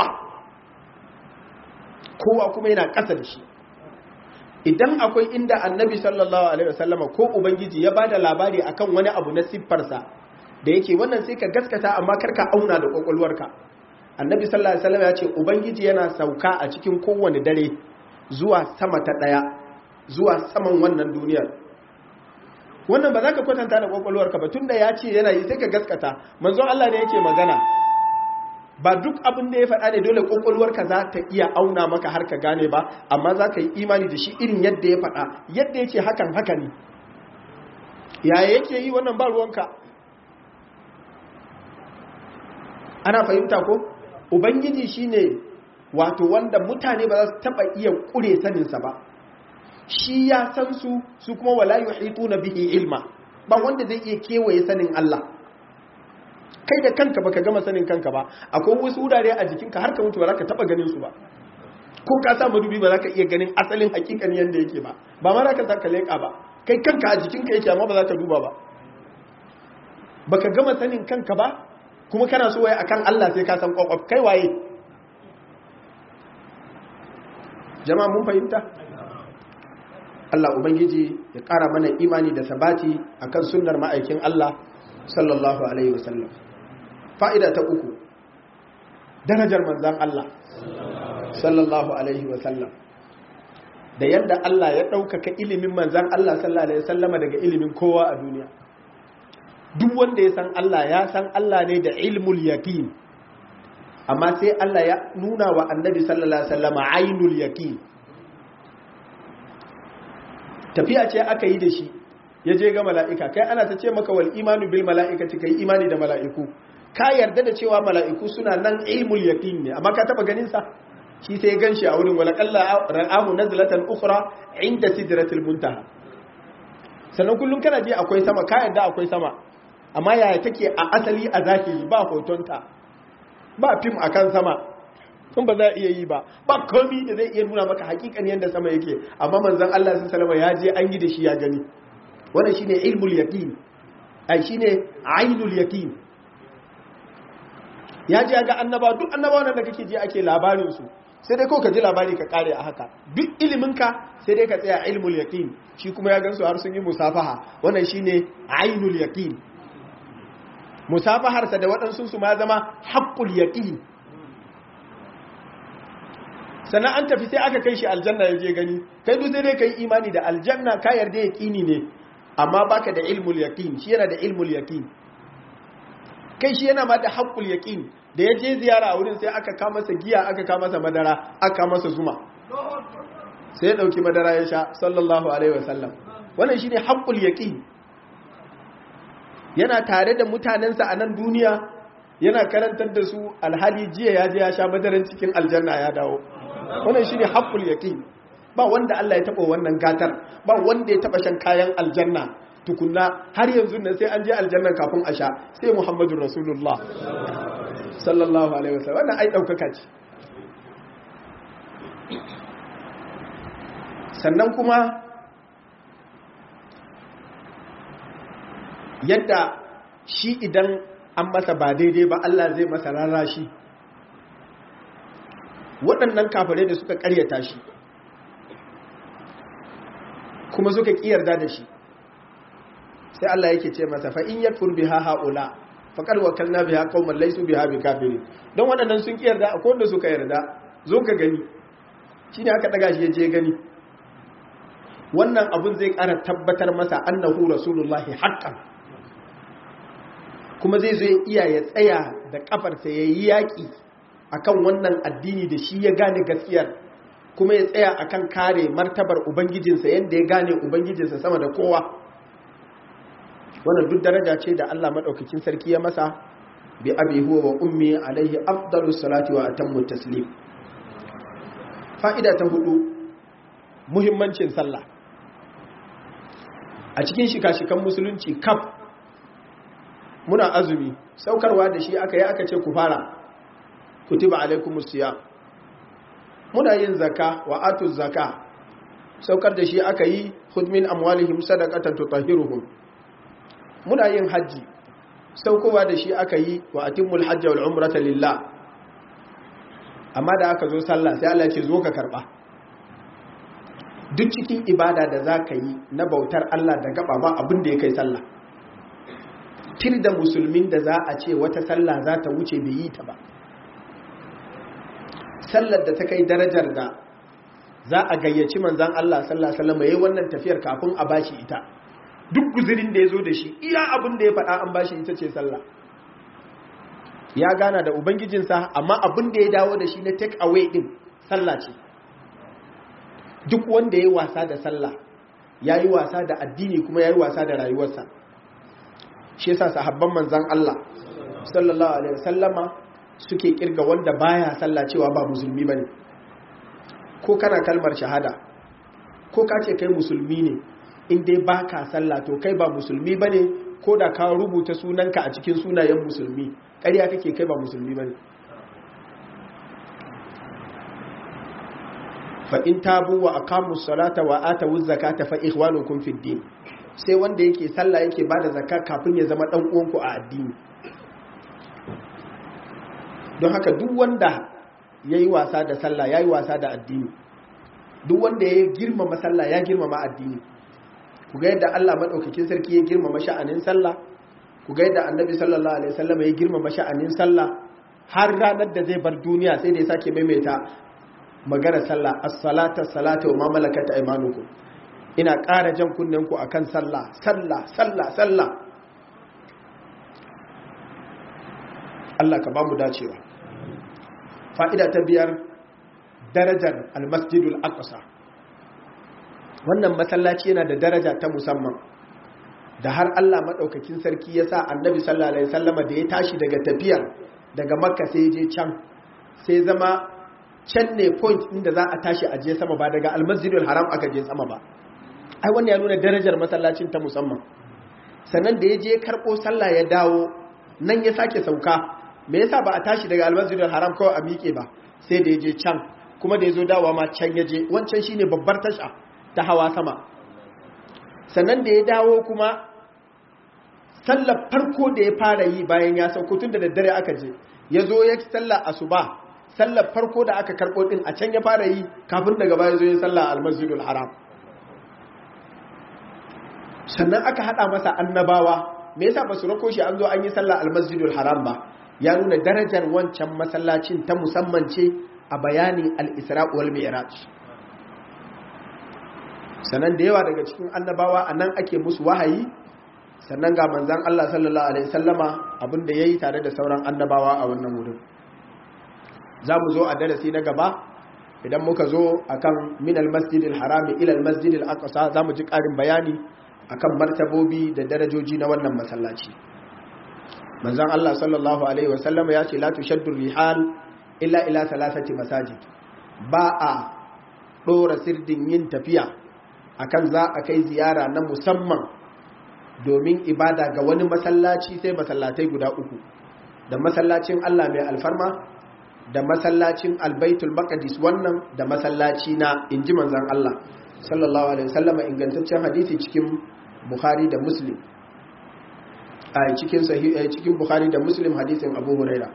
kowa kuma yana ƙasa da shi idan akwai inda annabi sallallahu alaihi wasallama ko ubangiji ya bada labari akan wani abu na siffarsa da yake wannan sai ka gaskata amma karka auna da kwakwalwarka annabi sallallahu alaihi wasallama ya ce ubangiji yana sauka a cikin kowane dare zuwa sama ta ɗaya zuwa saman wannan duniyar wannan ba za ka kwatanta da kwakwalwarka ba tunda ya ce yana yi sai ka gaskata manzon Allah ne yake magana ba duk abin da ya faɗa ne dole kwakwalwarka za ta iya auna maka har ka gane ba amma za ka yi imani da shi irin yadda ya faɗa yadda ya ce hakan haka ne yaya yake yi wannan ba ruwanka ana fahimta ko ubangiji shine wato wanda mutane ba za su taɓa iya ƙure saninsa ba shi ya san su su kuma wala yuhituna bihi ilma ba wanda zai iya kewaye sanin Allah kai da kanka baka gama sanin kanka ba akwai wasu wurare a jikinka har ka mutu ba za ka taba ganin su ba ko ka sa madubi ba za ka iya ganin asalin hakikan yanda yake ba ba ma za ka saka leƙa ba kai kanka a jikinka yake amma ba za ka duba ba baka gama sanin kanka ba kuma kana so waye akan Allah sai ka san kwakwaf kai waye jama'a mun fahimta Allah Ubangiji ya ƙara mana imani da sabati akan sunnar ma'aikin Allah sallallahu Alaihi wasallam. Fa'ida ta uku, darajar manzan Allah sallallahu Alaihi wasallam. Da yadda Allah ya ɗaukaka ilimin manzan Allah sallallahu Alaihi wasallama daga ilimin kowa a duniya. Duk wanda ya san Allah ya san Allah ne da ilmul yaqin amma sai Allah ya nuna wa annabi sallallahu Alaihi wasallama ainul yaqin tafiya ce aka yi da shi ya je ga mala'ika kai ana ta ce maka wal imanu bil mala'ikati kai imani da mala'iku ka yarda da cewa mala'iku suna nan ilmul yaqin ne amma ka taba ganin sa shi sai gan shi a wurin wala qalla ra'ahu nazlatan ukhra inda sidratil muntaha sannan kullum kana je akwai sama ka yarda akwai sama amma yaya take a asali a zahiri ba hotonta ba fim akan sama kun ba za a iya yi ba ba komi da zai iya nuna maka hakikan yadda sama yake amma manzon Allah sun salama ya je an yi da shi ya gani wannan shine ilmul yaqin ai shine ainul yaqin ya je ga annaba duk annabawan da kake ji ake labarin su sai dai kawai ka ji labari ka kare a haka duk ilimin ka sai dai ka tsaya ilmul yaqin shi kuma ya gansu har sun yi musafaha wannan shine ainul yaqin musafaharsa da waɗansu su ma zama haqqul yaqin sannan an tafi sai aka kai shi aljanna ya je gani kai duk sai dai kai imani da aljanna ka yarda yaqini ne amma baka da ilmul yaqin shi yana da ilmul yaqin kai shi yana ma da haqqul yaqin da ya je ziyara a wurin sai aka ka masa giya aka ka masa madara aka masa zuma sai ya dauki madara ya sha sallallahu alaihi wasallam wannan shine haqqul yaqin yana tare da mutanensa a nan duniya yana karantar da su alhali jiya ya je ya sha madaran cikin aljanna ya dawo wannan shine haqqul yaqin ba wanda Allah ya taba wannan gatar ba wanda ya taba shan kayan aljanna tukunna har yanzu nan sai an je aljannan kafin a sha sai Muhammadur Rasulullah sallallahu alaihi wasallam wannan ai daukaka ce sannan kuma yadda shi idan an masa ba daidai ba Allah zai masa rarashi waɗannan kafirai da suka ƙaryata shi kuma suka ƙiyarda da shi sai Allah yake ce masa fa in yakfur biha haula faqad wakalna biha qauman laysu biha bikafirin don waɗannan sun ƙiyarda akwai wanda suka yarda zo ka gani shine aka daga shi je gani wannan abun zai ƙara tabbatar masa annahu rasulullahi haqqan kuma zai zo iya ya tsaya da kafarsa yayi yaki akan wannan addini da shi ya gane gaskiyar kuma ya tsaya akan kare martabar ubangijinsa yadda ya gane ubangijinsa sama da kowa wannan duk daraja ce da Allah madaukakin sarki ya masa bi abi huwa wa ummi alaihi afdalus salati wa atammu taslim fa'ida ta hudu muhimmancin sallah a cikin shika-shikan musulunci kaf muna azumi saukarwa da shi aka yi aka ce ku fara kutiba alaikumus siyam muna yin zaka wa atuz zaka saukar da shi aka yi hudmin amwalihim sadaqatan tutahhiruhum muna yin haji saukowa da shi aka yi wa atimul hajja wal umrata lillah amma da aka zo sallah sai Allah ce zo ka karba duk cikin ibada da za ka yi na bautar Allah da gaba ba abin da ya kai sallah tir da musulmin da za a ce wata sallah za ta wuce bai yi ta ba sallar da ta kai darajar da za a gayyaci manzan Allah sallallahu alaihi wasallam yayin wannan tafiyar kafin a bashi ita duk guzurin da ya zo da shi iya abin da ya faɗa an bashi ita ce sallah ya gana da ubangijinsa amma abin da ya dawo da shi na take away din sallah ce duk wanda ya yi wasa da sallah ya yi wasa da addini kuma ya yi wasa da rayuwarsa shi yasa sahabban manzan Allah sallallahu alaihi wasallama suke kirga wanda baya sallah cewa ba musulmi bane ko kana kalmar shahada ko ka ce kai musulmi ne in dai baka sallah to kai ba musulmi bane ko da ka rubuta sunanka a cikin sunayen musulmi ƙarya kake kai ba musulmi bane fa in tabu wa aqamu salata wa atu zakata fa ikhwanukum fid din sai wanda yake sallah yake bada zakka kafin ya zama dan uwanku a addini don haka duk wanda yayi wasa da sallah yayi wasa da addini duk wanda ya girmama sallah ya girmama addini ku ga yadda Allah madaukakin sarki ya girmama sha'anin sallah ku ga yadda Annabi sallallahu alaihi wasallam ya girmama sha'anin sallah har ranar da zai bar duniya sai da ya sake maimaita magana sallah as-salata as-salata wa ma malakat aymanukum ina ƙara jan kunnen ku akan sallah sallah sallah sallah Allah ka ba mu dacewa fa'ida ta biyar darajar al-masjidul aqsa wannan masallaci yana da daraja ta musamman da har Allah madaukakin sarki ya sa annabi sallallahu alaihi wasallama da ya tashi daga tafiyar daga makka sai je can sai zama can ne point inda za a tashi a je sama ba daga almasjidul haram aka je sama ba ai wannan ya nuna darajar masallacin ta musamman sannan da ya je karɓo sallah ya dawo nan ya sake sauka me yasa ba a tashi daga almasjidul haram kawai a miƙe ba sai da ya je can kuma da ya zo dawowa ma can ya je wancan shine babbar tasha ta hawa sama sannan da ya dawo kuma sallar farko da ya fara yi bayan ya sauko tun da daddare aka je ya zo ya sallar asuba sallar farko da aka karɓo ɗin a can ya fara yi kafin daga baya zo yin sallah almasjidul haram sannan aka haɗa masa annabawa me yasa ba su rako shi an zo an yi sallah almasjidul haram ba ya nuna darajar wancan masallacin ta musamman ce a bayani al-isra wal mi'raj sannan da yawa daga cikin annabawa a nan ake musu wahayi sannan ga manzan Allah sallallahu alaihi sallama abinda yayi tare da sauran annabawa a wannan wurin za mu zo a darasi na gaba idan muka zo akan min almasjidil harami ila almasjidil aqsa za mu ji ƙarin bayani akan martabobi da darajoji na wannan masallaci manzon Allah sallallahu alaihi wasallam ya ce la tushaddu rihal illa ila thalathati masajid ba a dora sirdin yin tafiya akan za a kai ziyara na musamman domin ibada ga wani masallaci sai masallatai guda uku da masallacin Allah mai alfarma da masallacin albaitul maqdis wannan da masallaci na inji manzon Allah sallallahu alaihi wasallam ingantaccen hadisi cikin bukhari da muslim a cikin cikin bukhari da muslim hadisin abu huraira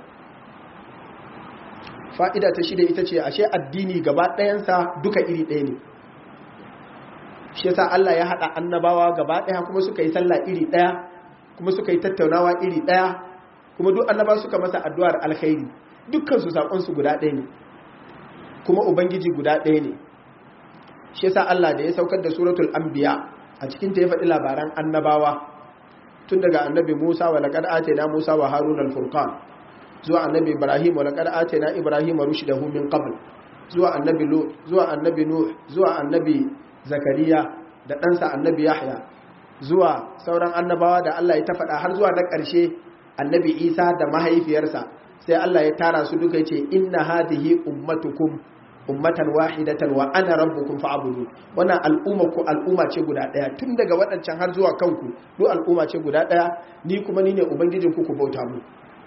fa'ida ta shida ita ce ashe addini gaba ɗayansa duka iri ɗaya ne shi yasa Allah ya haɗa annabawa gaba ɗaya kuma suka yi sallah iri ɗaya kuma suka yi tattaunawa iri ɗaya kuma duk annaba suka masa addu'ar alkhairi dukkan su sakon su guda ɗaya ne kuma ubangiji guda ɗaya ne shi yasa Allah da ya saukar da suratul anbiya a cikin ta ya faɗi labaran annabawa tun daga annabi Musa wa laqad atayna Musa wa Harun al-furqan zuwa annabi Ibrahim wa laqad atayna Ibrahim rushdahu min qabl zuwa annabi Lut zuwa annabi Nuh zuwa annabi Zakariya da ɗansa annabi Yahya zuwa sauran annabawa da Allah ya ta faɗa har zuwa na ƙarshe annabi Isa da mahaifiyarsa sai Allah ya tara su duka yace inna hadhihi ummatukum ummatan wahidatan wa ana rabbukum fa'budu wannan al'umma ku al'umma ce guda daya tun daga waɗancan har zuwa kanku duk al'umma ce guda daya ni kuma ni ne ubangijin ku ku bauta mu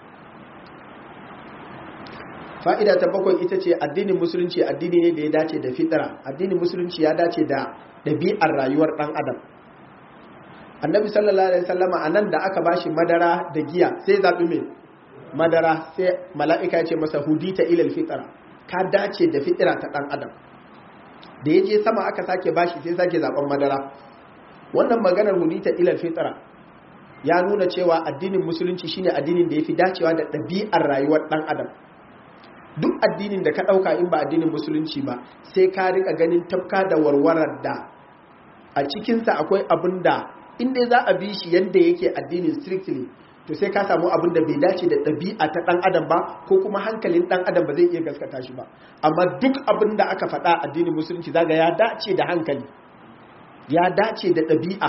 fa'ida ta bakwai ita ce addinin musulunci addini ne da ya dace da fitara addinin musulunci ya dace da ɗabi'ar rayuwar ɗan adam annabi sallallahu alaihi wasallama anan da aka bashi madara da giya sai zabi mai madara sai mala'ika ya ce masa hudita ilal fitara ka dace da fitira ta ɗan adam da ya je sama aka sake bashi sai sake zaben madara wannan maganar hudita ilal fitara ya nuna cewa addinin musulunci shine addinin da ya fi dacewa da ɗabi'ar rayuwar ɗan adam duk addinin da ka ɗauka in ba addinin musulunci ba sai ka rika ganin tafka da warwarar da a cikinsa akwai abin da inda za a bi shi yadda yake addinin strictly to sai ka samu abin da bai dace da ɗabi'a ta ɗan adam ba ko kuma hankalin ɗan adam ba zai iya gaskata shi ba amma duk abin da aka faɗa addinin musulunci zaga ya dace da hankali ya dace da ɗabi'a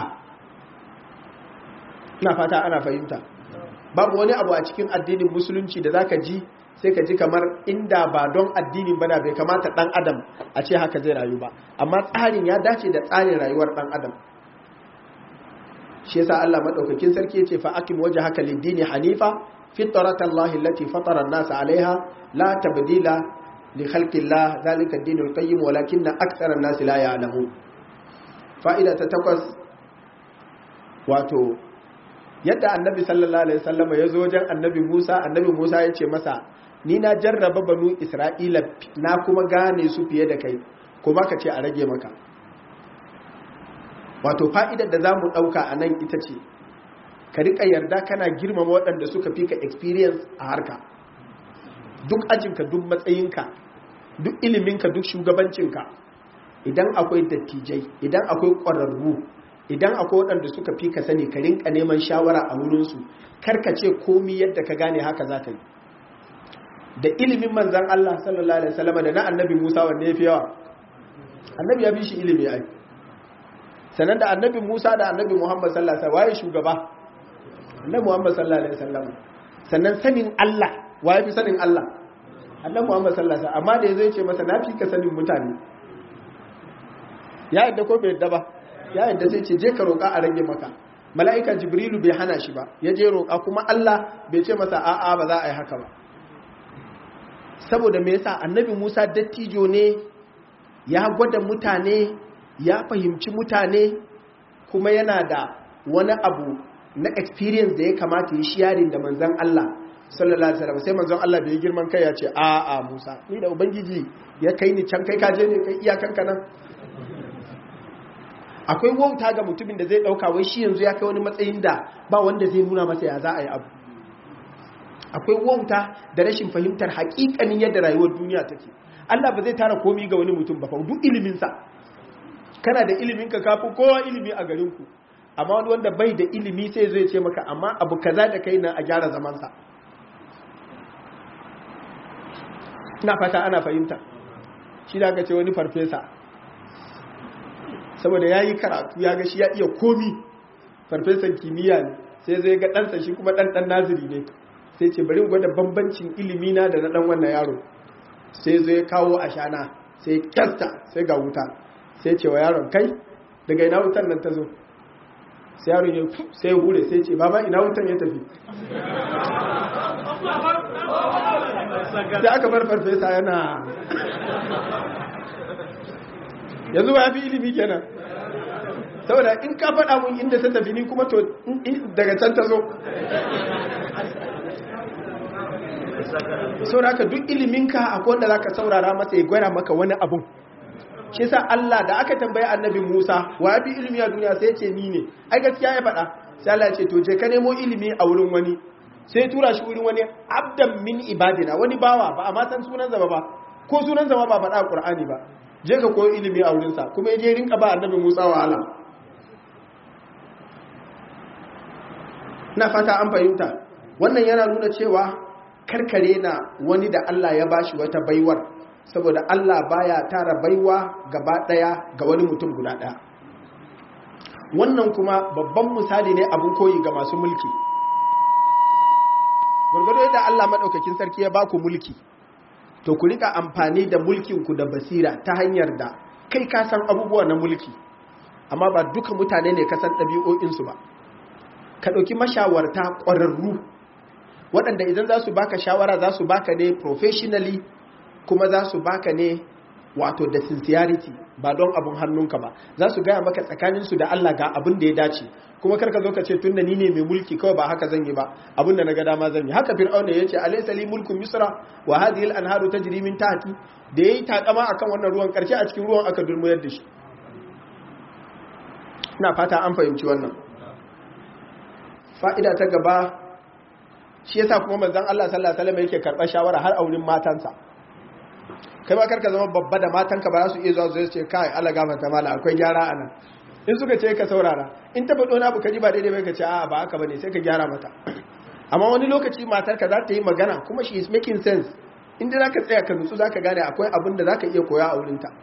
ina fata ana fahimta babu wani abu a cikin addinin musulunci da zaka ji sai ka ji kamar inda ba don addinin bana bai kamata ɗan adam a ce haka zai rayu ba amma tsarin ya dace da tsarin rayuwar ɗan adam shi yasa Allah madaukakin sarki yace fa akim wajhaka lid-dini hanifa fitrata Allah allati fatara an-nasa 'alayha la tabdila li khalqi Allah zalika ad-dinul qayyim walakinna akthara an-nasi la ya'lamun fa'ida ta takwas wato yadda annabi sallallahu alaihi wasallam ya zo wajen annabi Musa annabi Musa yace masa ni na jarraba banu Isra'ila na kuma gane su fiye da kai kuma ka ce a rage maka wato fa'idar da za mu ɗauka a nan ita ce ka riƙa yarda kana girmama waɗanda suka fi ka experience a harka duk ajinka duk matsayinka duk iliminka duk shugabancinka idan akwai dattijai idan akwai ƙwararru idan akwai waɗanda suka fi ka sani ka rinka neman shawara a wurinsu ce komi yadda ka gane haka za ka yi da ilimin manzan Allah sallallahu Alaihi wasallama da na annabi Musa wanda ya fi yawa annabi ya fi shi ilimi ai sannan da annabi Musa da annabi Muhammad sallallahu alaihi wasallam waye shugaba annabi Muhammad sallallahu alaihi wasallam sannan sanin Allah waye fi sanin Allah annabi Muhammad sallallahu alaihi wasallam amma da yazo yace masa na fi ka sanin mutane ya yadda ko bai yadda ba ya yadda sai ce je ka roƙa a rage maka mala'ika jibrilu bai hana shi ba ya je roƙa kuma Allah bai ce masa a'a ba za a yi haka ba saboda me yasa annabi Musa dattijo ne ya gwada mutane ya fahimci mutane kuma yana da wani abu na experience da ya kamata ya sharing da manzan Allah sallallahu alaihi wasallam sai manzon Allah bai girman kai ya ce a a Musa ni da ubangiji ya kai ni can kai kaje ne kai iyakan ka nan akwai wauta ga mutumin da zai dauka wai shi yanzu ya kai wani matsayin da ba wanda zai nuna masa ya za a yi abu akwai wauta da rashin fahimtar haƙiƙanin yadda rayuwar duniya take Allah ba zai tara komi ga wani mutum ba fa duk ilimin sa kana da ilimin ka kafi kowa ilimi a garinku amma wani wanda bai da ilimi sai zai ce maka amma abu kaza da kai na a gyara zamansa ina fata ana fahimta shi da aka ce wani farfesa saboda ya yi karatu ya ga shi ya iya komi farfesan kimiyya ne sai zai ga ɗansa shi kuma ɗan naziri ne sai ce bari gwada bambancin ilimina da na ɗan wannan yaro sai zai kawo ashana sai kyasta sai ga wuta sai ce wa yaron kai daga ina wutan nan ta zo sai yaron ya sai hure sai ce baba ina wutan ya tafi sai aka bar farfesa yana yanzu ba ya fi ilimi kenan saboda in ka faɗa mun inda ta tafi ni kuma to daga can ta zo saboda haka duk iliminka akwai wanda zaka saurara masa ya gwara maka wani abun shi yasa Allah da aka tambaye annabi Musa wa ya fi ilimi a duniya sai ya ce ni ne ai gaskiya ya faɗa sai Allah ya ce to je ka nemo ilimi a wurin wani sai ya tura shi wurin wani abdan min ibadina wani bawa ba a ma san sunan zama ba ko sunan zama ba faɗa a Qur'ani ba je ka koyo ilimi a wurinsa kuma ya je rinka ba annabi Musa wahala na fata an fahimta wannan yana nuna cewa karkare na wani da Allah ya bashi wata baiwar saboda Allah baya tara baiwa gaba daya ga wani mutum guda daya wannan kuma babban misali ne abin koyi ga masu mulki gwargwado yadda Allah maɗaukakin sarki ya baku mulki to ku rika amfani da mulkinku da basira ta hanyar da kai ka san abubuwa na mulki amma ba duka mutane ne ka san ɗabi'o'insu ba ka ɗauki mashawarta ƙwararru waɗanda idan za su baka shawara za su baka ne professionally kuma za su baka ne wato da sincerity ba don abin hannunka ba za su gaya maka tsakaninsu da Allah ga abin da ya dace kuma karka zo ka ce tunda ni ne mai mulki kawai ba haka zan yi ba abin da na ga dama zan yi haka fir'auna ya ce alaysa li mulku misra wa hadhihi al-anharu tajri min tahti da yayi takama akan wannan ruwan karshe a cikin ruwan aka dulmuyar da shi ina fata an fahimci wannan fa'ida ta gaba shi yasa kuma manzon Allah sallallahu alaihi wasallam yake karɓar shawara har aurin matansa kai ma karka zama babba da matanka ba za su iya zuwa su ce kai Allah gafarta mala akwai gyara a nan in suka ce ka saurara in ta faɗo na ka ji ba daidai bai ka ce a ba haka bane sai ka gyara mata amma wani lokaci matarka za ta yi magana kuma she is making sense in dai zaka tsaya ka nutsu zaka gane akwai abin da zaka iya koya a wurin ta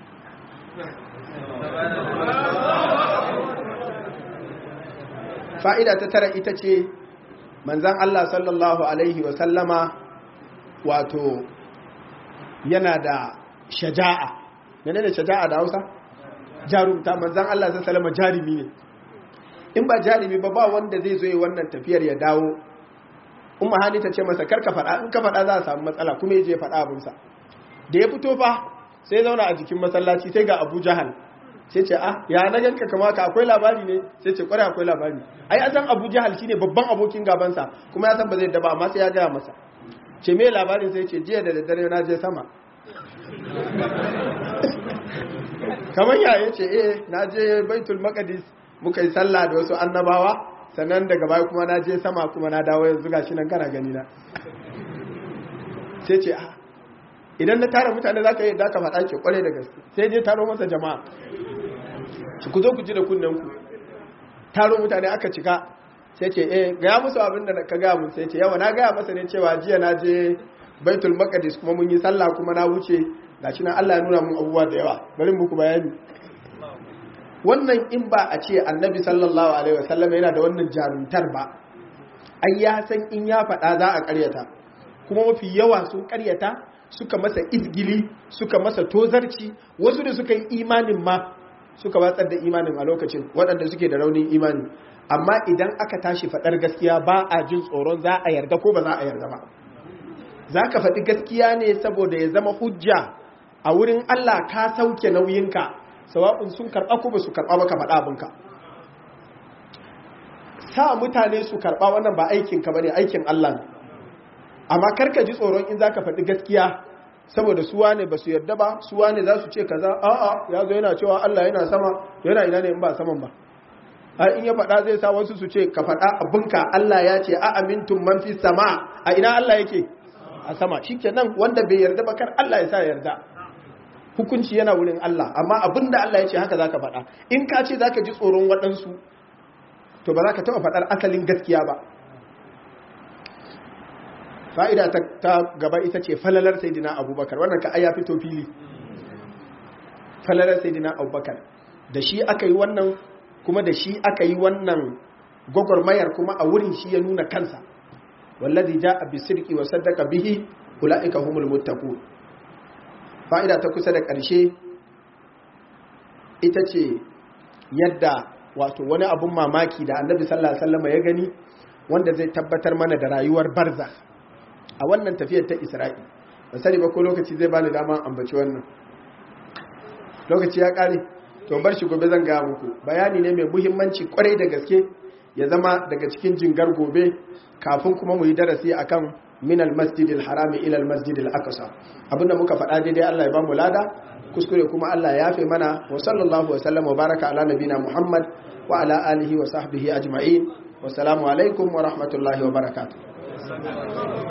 fa'ida ta tara ita ce manzan Allah sallallahu alaihi wa sallama wato yana da shaja'a mene ne shaja'a da hausa jarumta manzan Allah zai salama jarumi ne in ba jarumi ba ba wanda zai zo yi wannan tafiyar ya dawo umma hani ta ce masa karka faɗa in ka faɗa za a samu matsala kuma ya je faɗa abinsa da ya fito fa sai zauna a jikin masallaci sai ga abu jahal sai ce ah ya na ganka kama ka akwai labari ne sai ce kwarai akwai labari ai an san abu jahal shine babban abokin gabansa kuma ya san ba zai daba amma sai ya gaya masa ce me labarin sai ce jiya da daddare na je sama kamar ya ya ce eh na je baitul maqdis muka yi sallah da wasu annabawa sannan daga baya kuma na je sama kuma na dawo yanzu gashi nan kana gani na sai ce ah idan na tara mutane za ka yi da ka faɗa ke kware da gaske sai je taro masa jama'a ku zo ku ji da kunnen ku taro mutane aka cika sai ce eh gaya musu abin da ka gaya mun sai ce yawa na gaya masa ne cewa jiya na je baitul maqdis kuma mun yi sallah kuma na wuce gashi nan Allah ya nuna mun abubuwa da yawa bari muku bayani wannan in ba a ce annabi sallallahu alaihi wasallam yana da wannan jarumtar ba ai ya san in ya faɗa za a ƙaryata kuma mafi yawa sun ƙaryata suka masa izgili suka masa tozarci wasu da suka yi imanin ma suka watsar da imanin a lokacin waɗanda suke da raunin imani amma idan aka tashi faɗar gaskiya ba a jin tsoron za a yarda ko ba za a yarda ba za ka faɗi gaskiya ne saboda ya zama hujja a wurin Allah ka sauke nauyinka sawa'un sun karɓa ko ba su karɓa ba ka faɗa abinka sa mutane su karɓa wannan ba aikinka ba ne aikin Allah ne amma karka ji tsoron in za ka faɗi gaskiya saboda suwa ne ba su yarda ba suwa ne za su ce kaza a'a ya zo yana cewa Allah yana sama yana ina ne in ba saman ba har in ya faɗa zai sa wasu su ce ka faɗa abinka Allah ya ce a amintun man fi sama a ina Allah yake a sama shikenan wanda bai yarda ba kar Allah ya sa yarda hukunci yana wurin Allah amma abinda Allah ya ce haka zaka faɗa in ka ce zaka ji tsoron waɗansu to ba za ka taɓa faɗar asalin gaskiya ba fa'ida ta gaba ita ce falalar saidina abubakar wannan ka aya fito fili falalar saidina abubakar da shi aka yi wannan kuma da shi aka yi wannan gwagwarmayar kuma a wurin shi ya nuna kansa wallazi ja a bisirki wa saddaka bihi ula'ika humul muttaku fa'ida ta kusa da ƙarshe ita ce yadda wato wani abun mamaki da annabi sallallahu alaihi wasallam ya gani wanda zai tabbatar mana da rayuwar barza a wannan tafiyar ta isra'i ba sani ba ko lokaci zai bani dama ambaci wannan lokaci ya kare to bar shi gobe zan gaya muku bayani ne mai muhimmanci kwarai da gaske ya zama daga cikin jingar gobe kafin kuma mu yi darasi akan min almasjidil harami ila almasjidil aqsa abinda muka faɗa daidai Allah ya ba mu lada kuskure kuma Allah ya yafe mana wa sallallahu wa sallam wa baraka ala nabina Muhammad wa ala alihi wa sahbihi ajma'in wa salamu alaikum wa rahmatullahi wa barakatuh